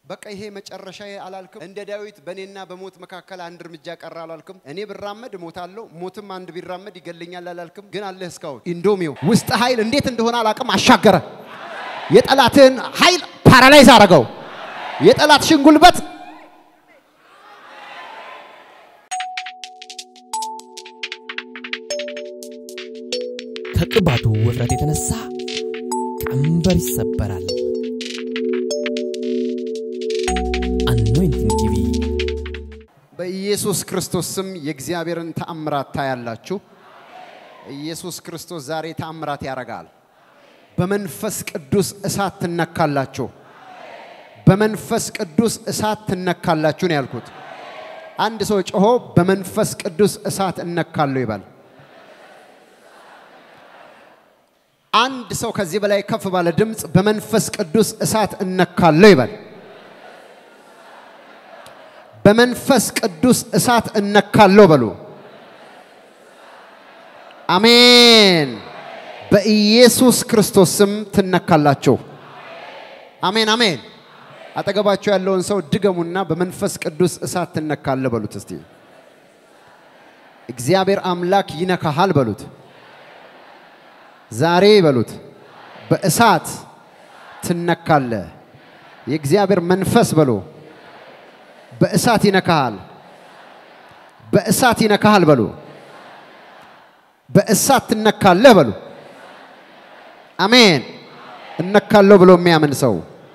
በቃ ይሄ መጨረሻ አላልክም? እንደ ዳዊት በእኔና በሞት መካከል አንድ እርምጃ ቀረ አላልክም? እኔ ብራመድ እሞታለሁ፣ ሞትም አንድ ቢራመድ ይገለኛል አላልክም? ግን አለህ እስካሁን። ኢንዶሚው ውስጥ ኃይል እንዴት እንደሆነ አላቅም፣ አሻገረ። የጠላትን ኃይል ፓራላይዝ አረገው። የጠላትሽን ጉልበት ከቅባቱ ውፍረት የተነሳ ቀንበር ይሰበራል። አኖይንቲንግ ቲቪ በኢየሱስ ክርስቶስ ስም የእግዚአብሔርን ተአምራት ታያላችሁ። ኢየሱስ ክርስቶስ ዛሬ ተአምራት ያደርጋል። በመንፈስ ቅዱስ እሳት ትነካላችሁ። በመንፈስ ቅዱስ እሳት ትነካላችሁ ነው ያልኩት። አንድ ሰው ጮሆ በመንፈስ ቅዱስ እሳት እነካለሁ ይባል። አንድ ሰው ከዚህ በላይ ከፍ ባለ ድምፅ በመንፈስ ቅዱስ እሳት እነካለሁ ይበል። በመንፈስ ቅዱስ እሳት እነካለሁ በሉ። አሜን። በኢየሱስ ክርስቶስ ስም ትነካላችሁ። አሜን አሜን። አጠገባችሁ ያለውን ሰው ድገሙና በመንፈስ ቅዱስ እሳት ትነካለ በሉት። እስቲ እግዚአብሔር አምላክ ይነካሃል በሉት። ዛሬ በሉት በእሳት ትነካለ። የእግዚአብሔር መንፈስ በሉ በእሳት ይነካሃል። በእሳት ይነካሃል በሉ። በእሳት ትነካለህ በሉ። አሜን። እነካለሁ ብሎ የሚያምን ሰው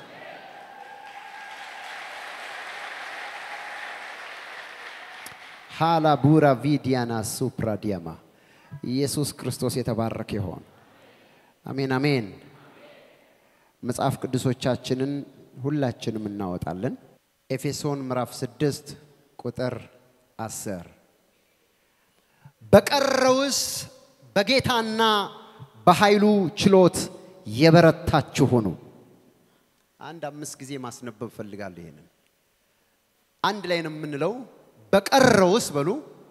ሃላ ቡራ ቪዲያና ሱፕራዲያማ ኢየሱስ ክርስቶስ የተባረከ ይሆን። አሜን አሜን። መጽሐፍ ቅዱሶቻችንን ሁላችንም እናወጣለን። ኤፌሶን ምዕራፍ 6 ቁጥር 10 በቀረውስ በጌታና በኃይሉ ችሎት የበረታችሁ ሁኑ። አንድ አምስት ጊዜ ማስነበብ ፈልጋለሁ። ይሄንን አንድ ላይ ነው የምንለው። በቀረውስ በሉ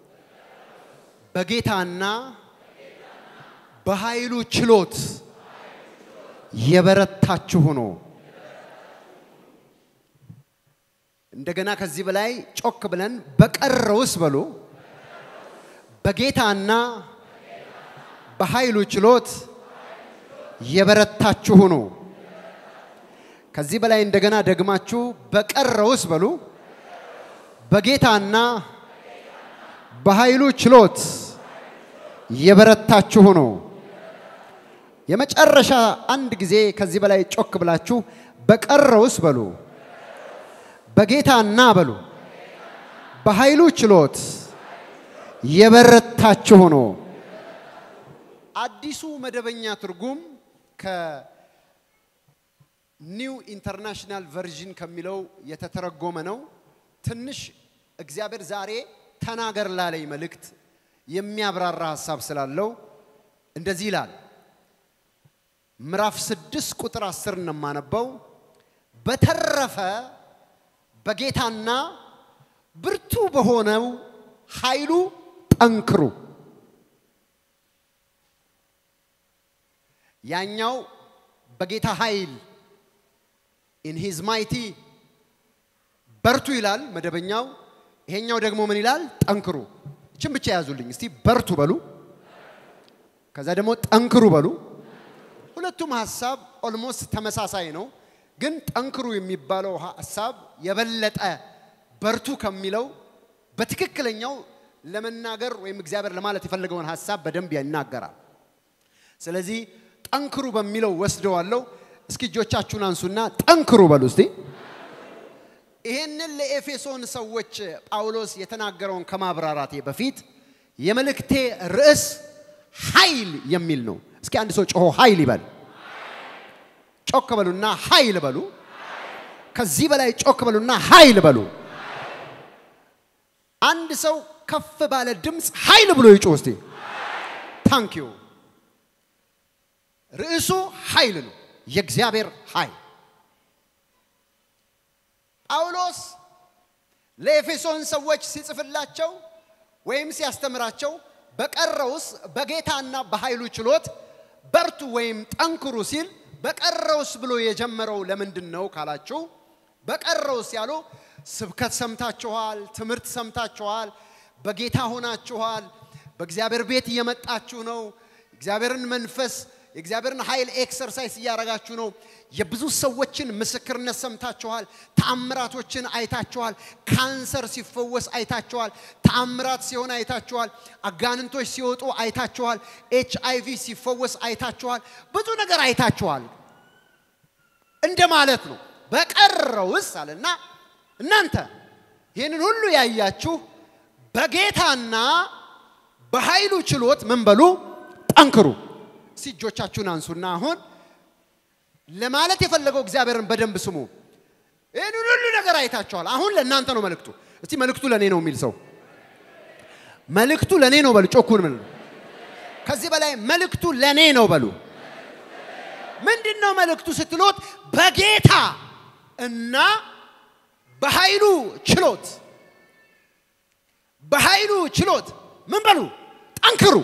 በጌታና በኃይሉ ችሎት የበረታችሁ ሁኑ። እንደገና ከዚህ በላይ ጮክ ብለን በቀረውስ በሉ በጌታና በኃይሉ ችሎት የበረታችሁ ሁኑ። ከዚህ በላይ እንደገና ደግማችሁ በቀረውስ በሉ በጌታና በኃይሉ ችሎት የበረታችሁ ሁኑ። የመጨረሻ አንድ ጊዜ ከዚህ በላይ ጮክ ብላችሁ በቀረውስ በሉ በጌታና በሉ በኃይሉ ችሎት የበረታችሁ ሁኑ። አዲሱ መደበኛ ትርጉም ከኒው ኢንተርናሽናል ቨርዥን ከሚለው የተተረጎመ ነው። ትንሽ እግዚአብሔር ዛሬ ተናገር ላለኝ መልእክት የሚያብራራ ሀሳብ ስላለው እንደዚህ ይላል። ምዕራፍ ስድስት ቁጥር አስር ነው የማነበው። በተረፈ በጌታና ብርቱ በሆነው ኃይሉ ጠንክሩ። ያኛው በጌታ ኃይል ኢን ሂዝ ማይቲ በርቱ ይላል መደበኛው። ይሄኛው ደግሞ ምን ይላል? ጠንክሩ። እችን ብቻ ያዙልኝ እስቲ። በርቱ በሉ፣ ከዛ ደግሞ ጠንክሩ በሉ። ሁለቱም ሀሳብ ኦልሞስት ተመሳሳይ ነው፣ ግን ጠንክሩ የሚባለው ሀሳብ የበለጠ በርቱ ከሚለው በትክክለኛው ለመናገር ወይም እግዚአብሔር ለማለት የፈለገውን ሀሳብ በደንብ ይናገራል። ስለዚህ ጠንክሩ በሚለው ወስደዋለሁ። እስኪ እጆቻችሁን አንሱና ጠንክሩ በሉ እስቲ። ይህንን ለኤፌሶን ሰዎች ጳውሎስ የተናገረውን ከማብራራቴ በፊት የመልእክቴ ርዕስ ኃይል የሚል ነው። እስኪ አንድ ሰው ጮሆ ኃይል ይበል። ጮክ በሉና ኃይል በሉ። ከዚህ በላይ ጮክ በሉና ኃይል በሉ። አንድ ሰው ከፍ ባለ ድምፅ ኃይል ብሎ ይጮህ እስቲ። ታንክ ዩ። ርዕሱ ኃይል ነው። የእግዚአብሔር ኃይል ጳውሎስ ለኤፌሶን ሰዎች ሲጽፍላቸው ወይም ሲያስተምራቸው በቀረውስ በጌታና በኃይሉ ችሎት በርቱ ወይም ጠንክሩ ሲል በቀረውስ ብሎ የጀመረው ለምንድን ነው ካላችሁ በቀረውስ ያሉ ስብከት ሰምታችኋል፣ ትምህርት ሰምታችኋል፣ በጌታ ሆናችኋል፣ በእግዚአብሔር ቤት እየመጣችሁ ነው። እግዚአብሔርን መንፈስ የእግዚአብሔርን ኃይል ኤክሰርሳይዝ እያደረጋችሁ ነው። የብዙ ሰዎችን ምስክርነት ሰምታችኋል። ተአምራቶችን አይታችኋል። ካንሰር ሲፈወስ አይታችኋል። ተአምራት ሲሆን አይታችኋል። አጋንንቶች ሲወጡ አይታችኋል። ኤች አይ ቪ ሲፈወስ አይታችኋል። ብዙ ነገር አይታችኋል እንደ ማለት ነው። በቀረውስ አለና እናንተ ይህንን ሁሉ ያያችሁ በጌታና በኃይሉ ችሎት ምን በሉ ጠንክሩ። እስቲ እጆቻችሁን አንሱና አሁን ለማለት የፈለገው እግዚአብሔርን በደንብ ስሙ። ይህንን ሁሉ ነገር አይታችኋል። አሁን ለእናንተ ነው መልእክቱ። እስቲ መልእክቱ ለእኔ ነው የሚል ሰው መልእክቱ ለእኔ ነው በሉ። ጮኩን ምን ከዚህ በላይ መልእክቱ ለእኔ ነው በሉ። ምንድን ነው መልእክቱ ስትሎት በጌታ እና በኃይሉ ችሎት በኃይሉ ችሎት ምን በሉ ጠንክሩ።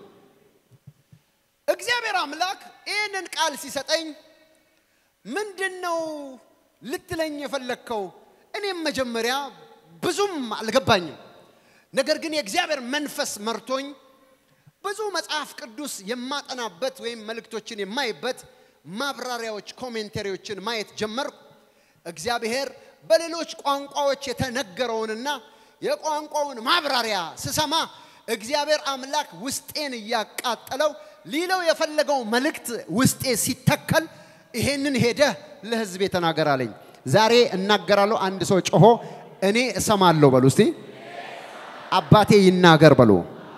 እግዚአብሔር አምላክ ይህንን ቃል ሲሰጠኝ ምንድን ነው ልትለኝ የፈለግከው? እኔም መጀመሪያ ብዙም አልገባኝም። ነገር ግን የእግዚአብሔር መንፈስ መርቶኝ ብዙ መጽሐፍ ቅዱስ የማጠናበት ወይም መልእክቶችን የማይበት ማብራሪያዎች፣ ኮሜንተሪዎችን ማየት ጀመርኩ። እግዚአብሔር በሌሎች ቋንቋዎች የተነገረውንና የቋንቋውን ማብራሪያ ስሰማ እግዚአብሔር አምላክ ውስጤን እያቃጠለው ሊለው የፈለገው መልእክት ውስጤ ሲተከል ይሄንን ሄደህ ለህዝብ ተናገር አለኝ። ዛሬ እናገራለሁ። አንድ ሰው ጮሆ እኔ እሰማለሁ በሉ እስቲ። አባቴ ይናገር በሉ።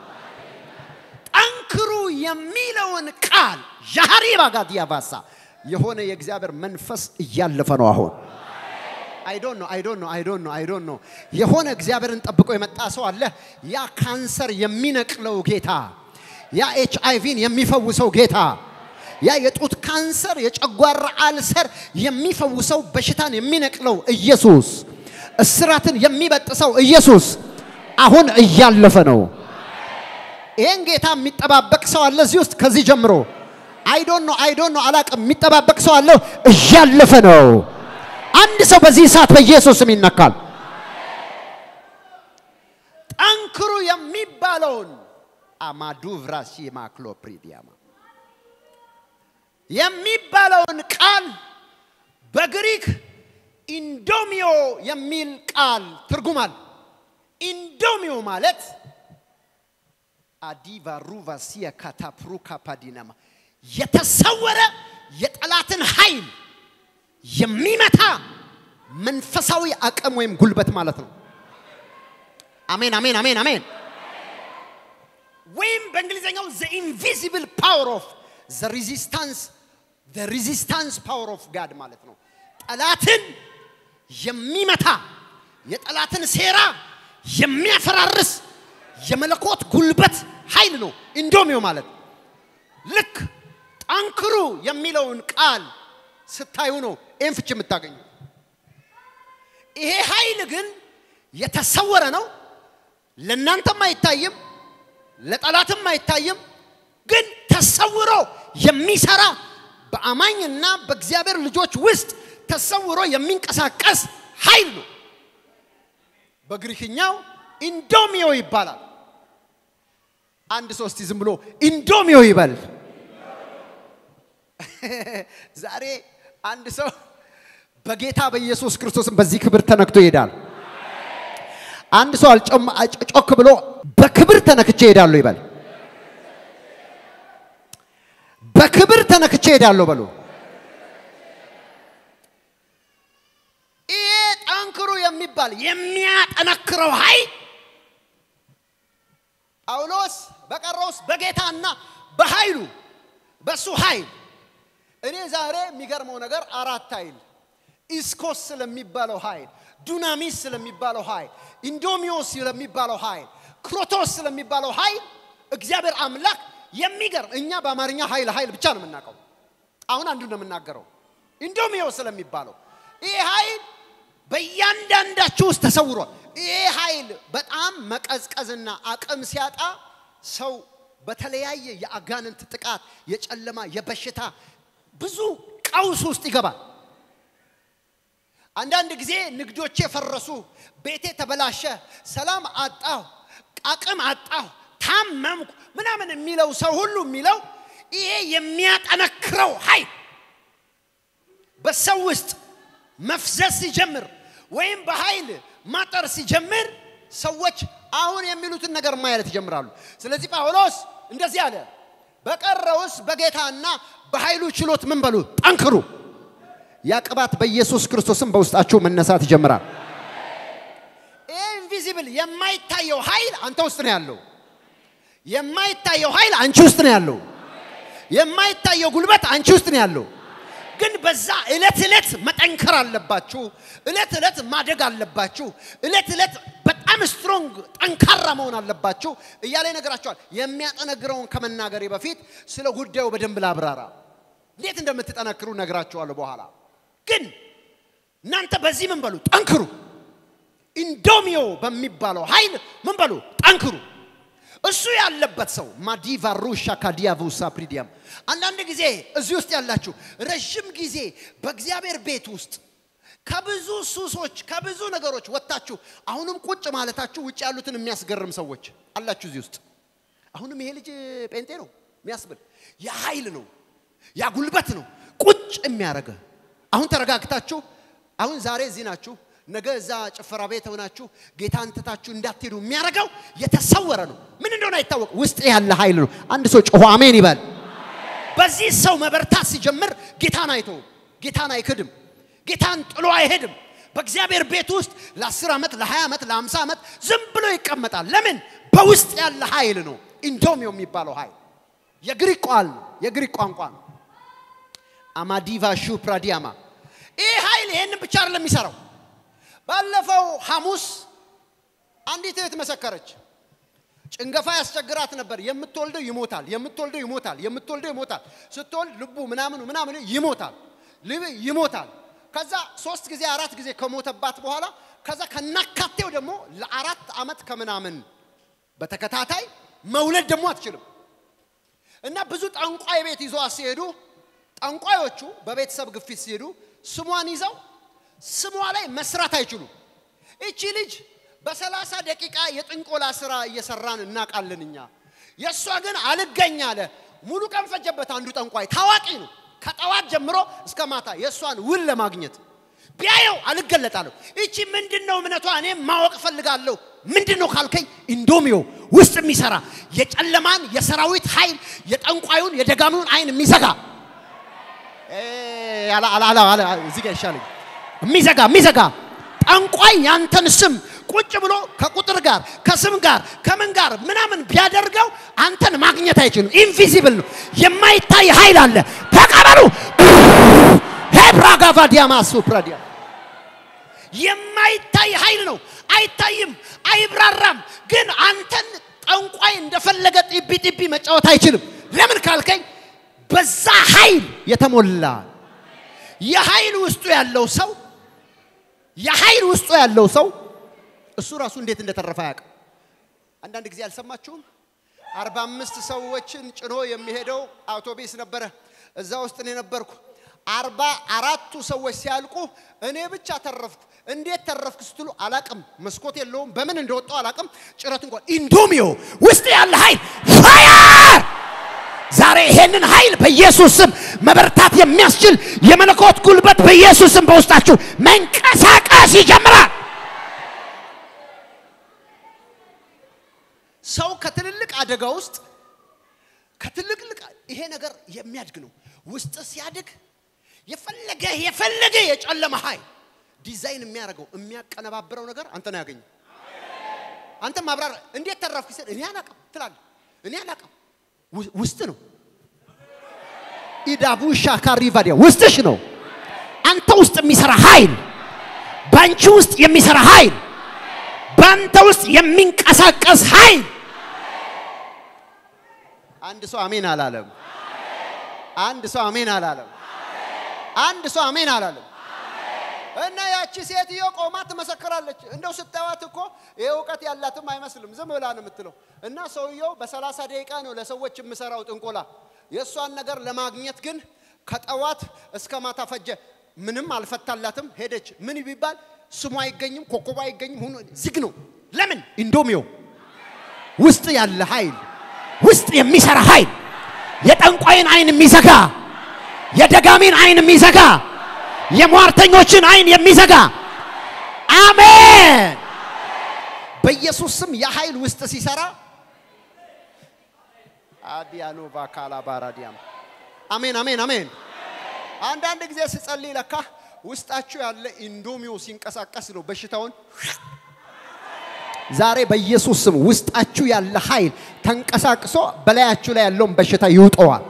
ጠንክሩ የሚለውን ቃል ዣሪ ባጋት ያባሳ የሆነ የእግዚአብሔር መንፈስ እያለፈ ነው አሁን አይዶን ነው አይዶን ነው አይዶን ነው አይዶን ነው የሆነ እግዚአብሔርን ጠብቆ የመጣ ሰው አለ። ያ ካንሰር የሚነቅለው ጌታ፣ ያ ኤች አይቪን የሚፈውሰው ጌታ፣ ያ የጡት ካንሰር፣ የጨጓራ አልሰር የሚፈውሰው በሽታን የሚነቅለው ኢየሱስ፣ እስራትን የሚበጥሰው ኢየሱስ አሁን እያለፈ ነው። ይሄን ጌታ የሚጠባበቅ ሰው አለ እዚህ ውስጥ ከዚህ ጀምሮ አይዶን ነው አይዶን ነው አላቅም። የሚጠባበቅ ሰው አለ እያለፈ ነው። አንድ ሰው በዚህ ሰዓት በኢየሱስ ስም ይነካል። ጠንክሩ የሚባለውን አማዱቭራሲ ማክሎፕሪዲያማ የሚባለውን ቃል በግሪክ ኢንዶሚዮ የሚል ቃል ትርጉማል። ኢንዶሚዮ ማለት አዲቫ ሩቫሲያ ካታፕሩ ካፓዲናማ የተሰወረ የጠላትን ኃይል የሚመታ መንፈሳዊ አቅም ወይም ጉልበት ማለት ነው። አሜን አሜን አሜን አሜን። ወይም በእንግሊዝኛው ዘ ኢንቪዚብል ፓወር ኦፍ ዘ ሬዚስታንስ ዘ ሬዚስታንስ ፓወር ኦፍ ጋድ ማለት ነው። ጠላትን የሚመታ የጠላትን ሴራ የሚያፈራርስ የመለኮት ጉልበት ኃይል ነው ኢንዶሚዮ ማለት። ልክ ጠንክሩ የሚለውን ቃል ስታዩ ነው ይህን ፍች የምታገኙ። ይሄ ኃይል ግን የተሰወረ ነው። ለእናንተም አይታይም፣ ለጠላትም አይታይም። ግን ተሰውሮ የሚሰራ በአማኝና በእግዚአብሔር ልጆች ውስጥ ተሰውሮ የሚንቀሳቀስ ኃይል ነው። በግሪክኛው ኢንዶሚዮ ይባላል። አንድ ሰው እስቲ ዝም ብሎ ኢንዶሚዮ ይበል። ዛሬ አንድ ሰው በጌታ በኢየሱስ ክርስቶስም በዚህ ክብር ተነክቶ ይሄዳል። አንድ ሰው ጮክ ብሎ በክብር ተነክቼ ይሄዳለሁ ይበል። በክብር ተነክቼ ይሄዳለሁ በሉ። ይሄ ጠንክሩ የሚባል የሚያጠነክረው ኃይል ጳውሎስ በቀረውስ በጌታና በኃይሉ በሱ ኃይል እኔ ዛሬ የሚገርመው ነገር አራት ኃይል ኢስኮስ ስለሚባለው ኃይል፣ ዱናሚስ ስለሚባለው ኃይል፣ ኢንዶሚዮስ ስለሚባለው ኃይል፣ ክሮቶስ ስለሚባለው ኃይል እግዚአብሔር አምላክ የሚገርም እኛ በአማርኛ ኃይል ኃይል ብቻ ነው የምናውቀው። አሁን አንዱ ነው የምናገረው ኢንዶሚዮ ስለሚባለው ይህ ኃይል በእያንዳንዳችሁ ውስጥ ተሰውሯል። ይህ ኃይል በጣም መቀዝቀዝና አቅም ሲያጣ ሰው በተለያየ የአጋንንት ጥቃት፣ የጨለማ፣ የበሽታ ብዙ ቀውስ ውስጥ ይገባል። አንዳንድ ጊዜ ንግዶቼ ፈረሱ፣ ቤቴ ተበላሸ፣ ሰላም አጣሁ፣ አቅም አጣሁ፣ ታመምኩ ምናምን የሚለው ሰው ሁሉ የሚለው ይሄ የሚያጠነክረው ኃይል በሰው ውስጥ መፍዘዝ ሲጀምር ወይም በኃይል ማጠር ሲጀምር ሰዎች አሁን የሚሉትን ነገር ማየት ይጀምራሉ። ስለዚህ ጳውሎስ እንደዚህ አለ፣ በቀረውስ በጌታና በኃይሉ ችሎት ምን በሉ ጠንክሩ። ያ ቅባት በኢየሱስ ክርስቶስም በውስጣችሁ መነሳት ይጀምራል። ይህ ኢንቪዚብል የማይታየው ኃይል አንተ ውስጥ ነው ያለው። የማይታየው ኃይል አንቺ ውስጥ ነው ያለው። የማይታየው ጉልበት አንቺ ውስጥ ነው ያለው። ግን በዛ እለት እለት መጠንከር አለባችሁ። እለት እለት ማደግ አለባችሁ። እለት እለት በጣም ስትሮንግ ጠንካራ መሆን አለባችሁ እያለ ይነግራቸዋል። የሚያጠነግረውን ከመናገሬ በፊት ስለ ጉዳዩ በደንብ ላብራራ። እንዴት እንደምትጠነክሩ ነግራችኋለሁ በኋላ። ግን እናንተ በዚህ ምን በሉ ጠንክሩ። ኢንዶሚዮ በሚባለው ኃይል ምን በሉ ጠንክሩ። እሱ ያለበት ሰው ማዲቫ ሩሻ ካዲያቡሳ ፕሪዲያም አንዳንድ ጊዜ እዚህ ውስጥ ያላችሁ ረዥም ጊዜ በእግዚአብሔር ቤት ውስጥ ከብዙ ሱሶች ከብዙ ነገሮች ወጥታችሁ አሁንም ቁጭ ማለታችሁ ውጭ ያሉትን የሚያስገርም ሰዎች አላችሁ እዚህ ውስጥ። አሁንም ይሄ ልጅ ጴንጤ ነው የሚያስብል የኃይል ነው ያ ጉልበት ነው ቁጭ የሚያደርገ አሁን ተረጋግታችሁ አሁን ዛሬ እዚህ ናችሁ ነገ እዛ ጭፈራ ቤት ሆናችሁ ጌታን ትታችሁ እንዳትሄዱ የሚያደርገው የተሰወረ ነው። ምን እንደሆነ አይታወቅ። ውስጥ ያለ ኃይል ነው። አንድ ሰው ጮሆ አሜን ይበል። በዚህ ሰው መበርታት ሲጀምር ጌታን አይተው፣ ጌታን አይክድም፣ ጌታን ጥሎ አይሄድም። በእግዚአብሔር ቤት ውስጥ ለ10 ዓመት ለ20 ዓመት ለ50 ዓመት ዝም ብሎ ይቀመጣል። ለምን? በውስጥ ያለ ኃይል ነው። ኢንዶሚዮ የሚባለው ኃይል የግሪክ ቃል ነው፣ የግሪክ ቋንቋ ነው። አማዲቫ ሹ ፕራዲያማ ይህ ኃይል ይሄንን ብቻ አይደለም የሚሰራው ባለፈው ሐሙስ አንዲት እህት መሰከረች። ጭንገፋ ያስቸግራት ነበር። የምትወልደው ይሞታል፣ የምትወልደው ይሞታል፣ የምትወልደው ይሞታል። ስትወልድ ልቡ ምናምኑ ምናምኑ ይሞታል፣ ልብ ይሞታል። ከዛ ሶስት ጊዜ አራት ጊዜ ከሞተባት በኋላ ከዛ ከናካቴው ደግሞ ለአራት ዓመት ከምናምን በተከታታይ መውለድ ደግሞ አትችልም እና ብዙ ጠንቋይ ቤት ይዘዋት ሲሄዱ ጠንቋዮቹ በቤተሰብ ግፊት ሲሄዱ ስሟን ይዘው ስሟ ላይ መስራት አይችሉም። እቺ ልጅ በሰላሳ ደቂቃ የጥንቆላ ስራ እየሰራን እናውቃለን እኛ። የእሷ ግን አልገኝ አለ። ሙሉ ቀን ፈጀበት። አንዱ ጠንቋይ ታዋቂ ነው። ከጠዋት ጀምሮ እስከ ማታ የእሷን ውል ለማግኘት ቢያየው አልገለጣለሁ። እቺ ምንድን ነው እምነቷ? እኔም ማወቅ እፈልጋለሁ። ምንድን ነው ካልከኝ፣ ኢንዶሚዮ ውስጥ የሚሰራ የጨለማን የሰራዊት ኃይል የጠንቋዩን የደጋሚውን አይን የሚዘጋ እዚህ ጋር ይሻለኝ የሚዘጋ የሚዘጋ ጠንቋይ ያንተን ስም ቁጭ ብሎ ከቁጥር ጋር ከስም ጋር ከምን ጋር ምናምን ቢያደርገው አንተን ማግኘት አይችልም። ኢንቪዚብል ነው። የማይታይ ኃይል አለ። ተቀበሉ። ሄብራጋቫ ዲያማሱ ፕራዲያ የማይታይ ኃይል ነው። አይታይም፣ አይብራራም። ግን አንተን ጠንቋይ እንደፈለገ ጢቢ ጢቢ መጫወት አይችልም። ለምን ካልከኝ በዛ ኃይል የተሞላ የኃይል ውስጡ ያለው ሰው የኃይል ውስጡ ያለው ሰው እሱ ራሱ እንዴት እንደተረፈ አያውቅም። አንዳንድ ጊዜ አልሰማችሁም? አርባ አምስት ሰዎችን ጭኖ የሚሄደው አውቶቢስ ነበረ። እዛ ውስጥ እኔ ነበርኩ። አርባ አራቱ ሰዎች ሲያልቁ እኔ ብቻ ተረፍኩ። እንዴት ተረፍክ ስትሉ አላቅም። መስኮት የለውም። በምን እንደወጣው አላቅም። ጭረት እንኳን ኢንዶሚዮ ውስጥ ያለ ኃይል ፋየር ዛሬ ይሄንን ኃይል በኢየሱስ ስም መበርታት የሚያስችል የመለኮት ጉልበት በኢየሱስ ስም በውስጣችሁ መንቀሳቀስ ይጀምራል። ሰው ከትልልቅ አደጋ ውስጥ ከትልቅልቅ ይሄ ነገር የሚያድግ ነው። ውስጥ ሲያድግ የፈለገ የፈለገ የጨለመ ኃይል ዲዛይን የሚያደርገው የሚያቀነባብረው ነገር አንተ ነው ያገኘው። አንተ ማብራር እንዴት ተረፍክ ሲል እኔ አላቅም ትላለህ። እኔ አላቅም ውስጥ ነው። ኢዳቡ ሻካሪ ቫዲያ ውስጥሽ ነው። አንተ ውስጥ የሚሰራ ኃይል፣ በአንቺ ውስጥ የሚሰራ ኃይል፣ በአንተ ውስጥ የሚንቀሳቀስ ኃይል። አንድ ሰው አሜን አላለም። አንድ ሰው አሜን አላለም። አንድ ሰው አሜን አላለም። እና ያቺ ሴትዮ ቆማ ትመሰክራለች። እንደው ስታዩት እኮ ይሄ እውቀት ያላትም አይመስልም። ዝም ብላ ነው የምትለው። እና ሰውየው በሰላሳ ደቂቃ ነው ለሰዎች የምሰራው ጥንቆላ። የእሷን ነገር ለማግኘት ግን ከጠዋት እስከ ማታ ፈጀ። ምንም አልፈታላትም። ሄደች። ምን ቢባል ስሙ አይገኝም፣ ኮከቡ አይገኝም፣ ሁሉ ዝግ ነው። ለምን? ኢንዶሚዮ ውስጥ ያለ ኃይል ውስጥ የሚሰራ ኃይል የጠንቋይን አይን የሚዘጋ የደጋሚን አይን የሚዘጋ የሟርተኞችን አይን የሚዘጋ አሜን። በኢየሱስ ስም የኃይል ውስጥ ሲሰራ አዲያሎ ባካላ ባራዲያም አሜን አሜን አሜን። አንዳንድ ጊዜ ስጸልይ ለካ ውስጣችሁ ያለ ኢንዶሚዮ ሲንቀሳቀስ ነው በሽታውን ዛሬ በኢየሱስ ስም ውስጣችሁ ያለ ኃይል ተንቀሳቅሶ በላያችሁ ላይ ያለውን በሽታ ይውጠዋል።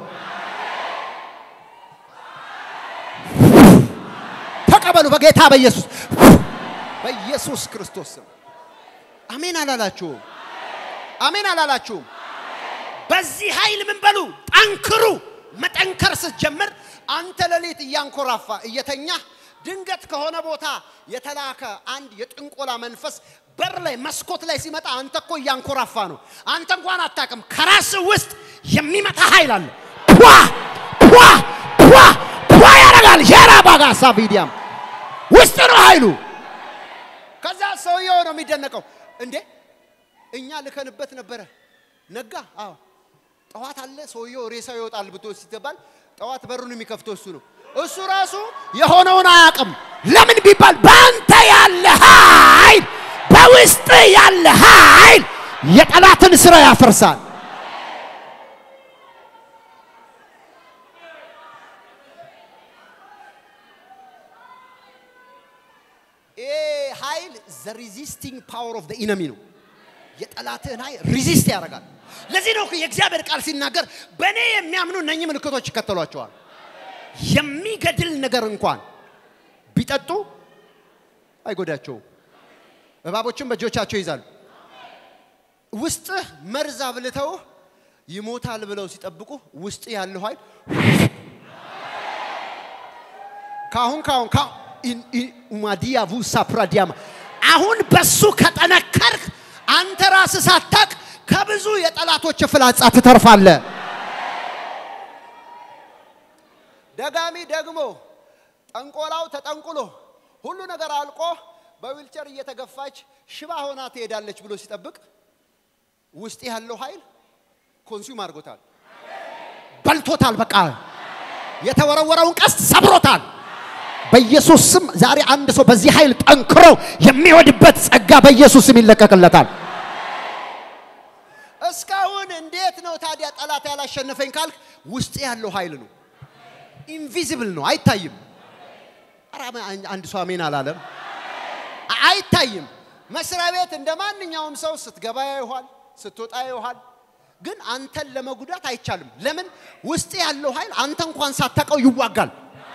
ተቀበሉ በጌታ በኢየሱስ በኢየሱስ ክርስቶስ ስም አሜን አላላችሁም? አሜን አላላችሁም? በዚህ ኃይል ምን በሉ ጠንክሩ። መጠንከር ስትጀምር አንተ ሌሊት እያንኮራፋ እየተኛ ድንገት ከሆነ ቦታ የተላከ አንድ የጥንቆላ መንፈስ በር ላይ መስኮት ላይ ሲመጣ አንተ እኮ እያንኮራፋ ነው። አንተ እንኳን አታውቅም። ከራስ ውስጥ የሚመጣ ኃይል አለ። ፑዋ ፑዋ ፑዋ ፑዋ ያደርጋል። ሸራ ባጋሳ ቪዲያም ውስጥ ነው ኃይሉ። ከዛ ሰውየው ነው የሚደነቀው። እንዴ እኛ ልከንበት ነበረ ነጋ። አዎ ጠዋት አለ ሰውየው ሬሳው ይወጣል ብቶ ሲተባል ጠዋት በሩን የሚከፍተው እሱ ነው። እሱ ራሱ የሆነውን አያውቅም። ለምን ቢባል በአንተ ያለ ኃይል በውስጥ ያለ ኃይል የጠላትን ስራ ያፈርሳል። ይሄ ኃይል ዘ ሪዚስቲንግ ፓወር ኦፍ ኢነሚ ነው። የጠላትህን ኃይል ሪዚስት ያደርጋል። ለዚህ ነው እኮ የእግዚአብሔር ቃል ሲናገር በእኔ የሚያምኑ እነኚህ ምልክቶች ይከተሏቸዋል። የሚገድል ነገር እንኳን ቢጠጡ አይጎዳቸውም። እባቦችን በእጆቻቸው ይዛሉ። ውስጥህ መርዝ አብልተው ይሞታል ብለው ሲጠብቁ ውስጥ ያለው ኃይል ካሁን ካሁን ኡማዲያ ቡሳ ፕራዲያማ አሁን በሱ ከጠነከርክ አንተ ራስህ ሳታቅ ከብዙ የጠላቶች ፍላጻ ትተርፋለህ። ደጋሚ ደግሞ ጠንቆላው ተጠንቁሎ ሁሉ ነገር አልቆ በዊልቸር እየተገፋች ሽባ ሆና ትሄዳለች ብሎ ሲጠብቅ ውስጥ ያለው ኃይል ኮንሱም አድርጎታል፣ በልቶታል። በቃ የተወረወረውን ቀስት ሰብሮታል። በኢየሱስ ስም ዛሬ አንድ ሰው በዚህ ኃይል ጠንክሮ የሚወድበት ጸጋ በኢየሱስ ስም ይለቀቅለታል። እስካሁን እንዴት ነው ታዲያ ጠላት ያላሸነፈኝ ካልክ ውስጥ ያለው ኃይል ነው። ኢንቪዚብል ነው፣ አይታይም። ኧረ አንድ ሰው አሜን አላለም። አይታይም። መስሪያ ቤት እንደ ማንኛውም ሰው ስትገባ ያይኋል፣ ስትወጣ ያይኋል። ግን አንተን ለመጉዳት አይቻልም። ለምን? ውስጥ ያለው ኃይል አንተ እንኳን ሳታውቀው ይዋጋል።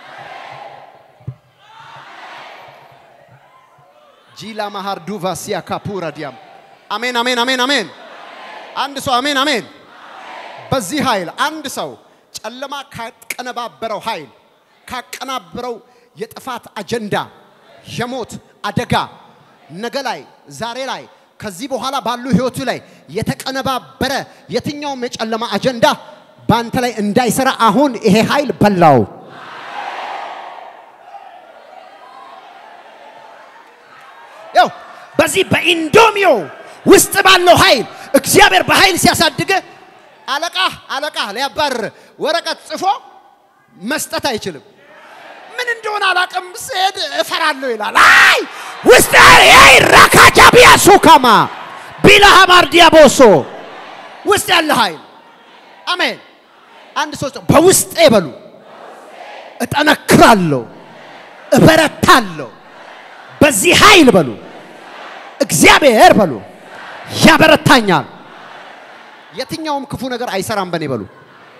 ጂላ ማሃር ዱቫሲያ ካፑራ ዲያም አሜን አሜን አሜን አሜን። አንድ ሰው አሜን አሜን። በዚህ ኃይል አንድ ሰው ጨለማ ካቀነባበረው ኃይል ካቀናበረው የጥፋት አጀንዳ የሞት አደጋ ነገ ላይ ዛሬ ላይ ከዚህ በኋላ ባሉ ህይወቱ ላይ የተቀነባበረ የትኛውም የጨለማ አጀንዳ በአንተ ላይ እንዳይሰራ አሁን ይሄ ኃይል በላው። ያው በዚህ በኢንዶሚዮ ውስጥ ባለው ኃይል እግዚአብሔር በኃይል ሲያሳድገ አለቃ አለቃ ሊያባርር ወረቀት ጽፎ መስጠት አይችልም። ምን እንደሆነ አላቅም፣ ስሄድ እፈራለሁ ይላል። አይ ውስጥ አይ ራካጃ ቢያሱ ካማ ቢላሃ ማርዲያ ቦሶ ውስጥ ያለ ኃይል አሜን። አንድ ሰው በውስጤ በሉ እጠነክራለሁ፣ እበረታለሁ። በዚህ ኃይል በሉ እግዚአብሔር በሉ ያበረታኛል። የትኛውም ክፉ ነገር አይሰራም በኔ በሉ።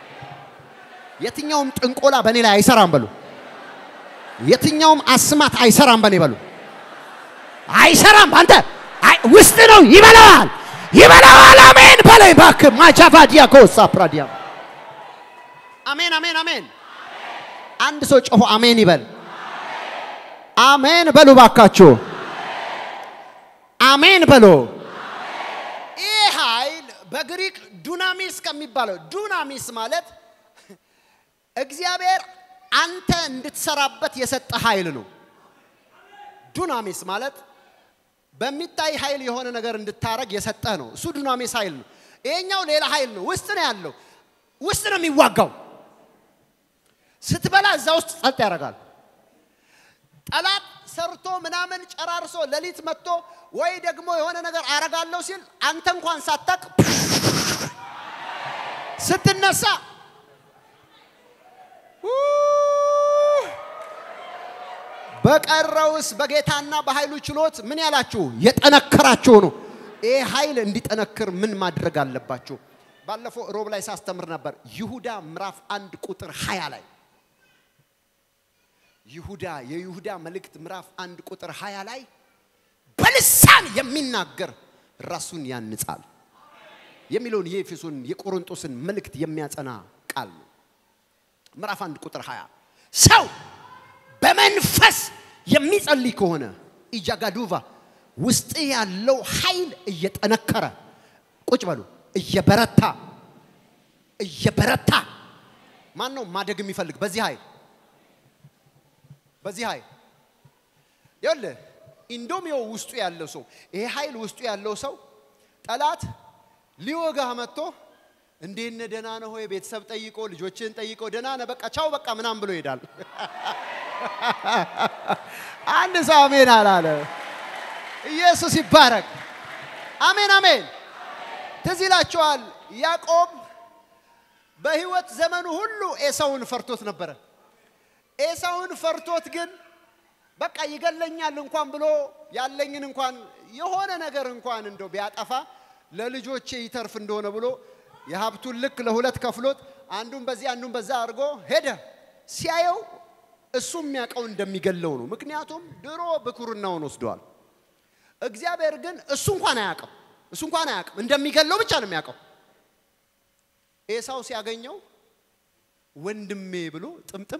የትኛውም ጥንቆላ በኔ ላይ አይሰራም በሉ። የትኛውም አስማት አይሰራም በኔ በሉ። አይሰራም አንተ ውስጥ ነው ይበላዋል፣ ይበላዋል። አሜን በላይ ባክ ማቻፋ ዲያኮ ሳፕራዲያ አሜን አሜን አሜን። አንድ ሰው ጮሆ አሜን ይበል። አሜን በሉ ባካችሁ፣ አሜን በሉ። ይህ ኃይል በግሪክ ዱናሚስ ከሚባለው ዱናሚስ ማለት እግዚአብሔር አንተ እንድትሰራበት የሰጠ ኃይል ነው። ዱናሚስ ማለት በሚታይ ኃይል የሆነ ነገር እንድታረግ የሰጠህ ነው። እሱ ዱናሚስ ኃይል ነው። ይሄኛው ሌላ ኃይል ነው። ውስጥ ነው ያለው። ውስጥ ነው የሚዋጋው። ስትበላ እዛ ውስጥ ጸጥ ያደርጋል። ጠላት ሰርቶ ምናምን ጨራርሶ ሌሊት መጥቶ ወይ ደግሞ የሆነ ነገር አረጋለሁ ሲል አንተ እንኳን ሳታቅ ስትነሳ በቀረውስ በጌታና በኃይሉ ችሎት ምን ያላችሁ የጠነከራችሁ ነው። ይህ ኃይል እንዲጠነክር ምን ማድረግ አለባችሁ? ባለፈው ሮብ ላይ ሳስተምር ነበር። ይሁዳ ምዕራፍ አንድ ቁጥር ሀያ ላይ ይሁዳ የይሁዳ መልእክት ምዕራፍ አንድ ቁጥር ሀያ ላይ በልሳን የሚናገር ራሱን ያንጻል የሚለውን የኤፌሶን የቆሮንቶስን መልእክት የሚያጸና ቃል ነው። ምዕራፍ አንድ ቁጥር 20 ሰው በመንፈስ የሚጸልይ ከሆነ ኢጃጋዱቫ ውስጥ ያለው ኃይል እየጠነከረ ቁጭ በሉ እየበረታ እየበረታ ማን ነው ማደግ የሚፈልግ በዚህ ኃይል በዚህ ኃይል ይኸውልህ ኢንዶሚዮ ውስጡ ያለው ሰው ይሄ ኃይል ውስጡ ያለው ሰው ጠላት ሊወጋህ መጥቶ እንዴት ነህ ደህና ነህ ሆይ ቤተሰብ ጠይቆ ልጆችን ጠይቆ ደህና ነህ በቃ ቻው በቃ ምናምን ብሎ ይሄዳል አንድ ሰው አሜን አላለ ኢየሱስ ይባረክ አሜን አሜን ትዝ ይላችኋል ያዕቆብ በህይወት ዘመኑ ሁሉ ኤሳውን ፈርቶት ነበረ ኤሳውን ፈርቶት ግን በቃ ይገለኛል እንኳን ብሎ ያለኝን እንኳን የሆነ ነገር እንኳን እንደው ቢያጠፋ ለልጆቼ ይተርፍ እንደሆነ ብሎ የሀብቱን ልክ ለሁለት ከፍሎት አንዱን በዚህ አንዱን በዛ አድርጎ ሄደ። ሲያየው እሱ የሚያውቀው እንደሚገለው ነው። ምክንያቱም ድሮ ብኩርናውን ወስደዋል። እግዚአብሔር ግን እሱ እንኳን አያውቅም። እሱ እንኳን አያውቅም። እንደሚገለው ብቻ ነው የሚያውቀው። ኤሳው ሲያገኘው ወንድሜ ብሎ ጥምጥም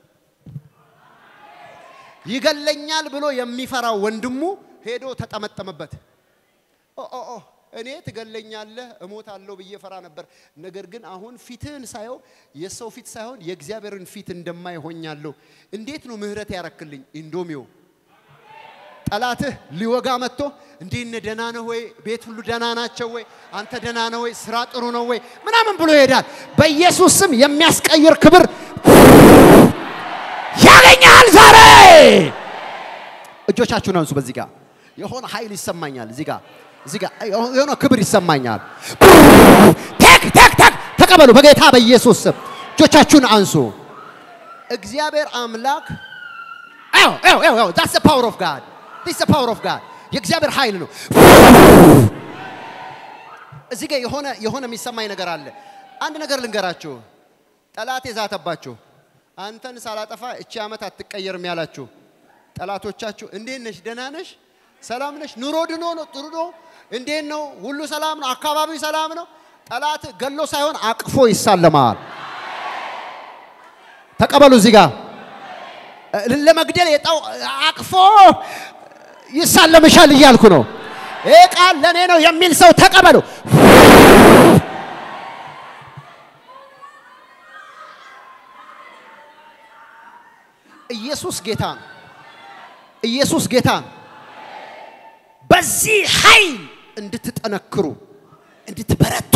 ይገለኛል ብሎ የሚፈራው ወንድሙ ሄዶ ተጠመጠመበት። ኦ ኦ ኦ እኔ ትገለኛለህ እሞታለሁ ብዬ ፈራ ነበር። ነገር ግን አሁን ፊትህን ሳየው የሰው ፊት ሳይሆን የእግዚአብሔርን ፊት እንደማይ ሆኛለሁ። እንዴት ነው ምህረት ያረክልኝ? ኢንዶሚዮ ጠላትህ ሊወጋ መጥቶ እንዴት ነህ? ደህና ነህ ወይ? ቤት ሁሉ ደህና ናቸው ወይ? አንተ ደህና ነህ ወይ? ስራ ጥሩ ነው ወይ? ምናምን ብሎ ይሄዳል። በኢየሱስ ስም የሚያስቀይር ክብር ያገኛል ዛሬ። እጆቻችሁን አንሱ። በዚህ ጋር የሆነ ኃይል ይሰማኛል። እዚህ ጋር እዚህ ጋር የሆነ ክብር ይሰማኛል። ቴክ ቴክ ቴክ ተቀበሉ በጌታ በኢየሱስ ስም እጆቻችሁን አንሱ። እግዚአብሔር አምላክ አዎ አዎ አዎ that's the power of God this is the power of God የእግዚአብሔር ኃይል ነው። እዚህ ጋር የሆነ የሆነ የሚሰማኝ ነገር አለ። አንድ ነገር ልንገራችሁ። ጠላት የዛተባችሁ አንተን ሳላጠፋ እቺ ዓመት አትቀየርም ያላችሁ ጠላቶቻችሁ እንዴት ነሽ? ደህና ነሽ? ሰላም ነሽ? ኑሮ ድኖ ነው? ጥሩ ነው? እንዴት ነው? ሁሉ ሰላም ነው? አካባቢው ሰላም ነው? ጠላት ገሎ ሳይሆን አቅፎ ይሳለማል። ተቀበሉ። እዚህ ጋር ለመግደል የጣው አቅፎ ይሳለምሻል እያልኩ ነው። ይህ ቃል ለእኔ ነው የሚል ሰው ተቀበሉ። ኢየሱስ ጌታ ነው። ኢየሱስ ጌታ ነው። በዚህ ኃይል እንድትጠነክሩ እንድትበረቱ።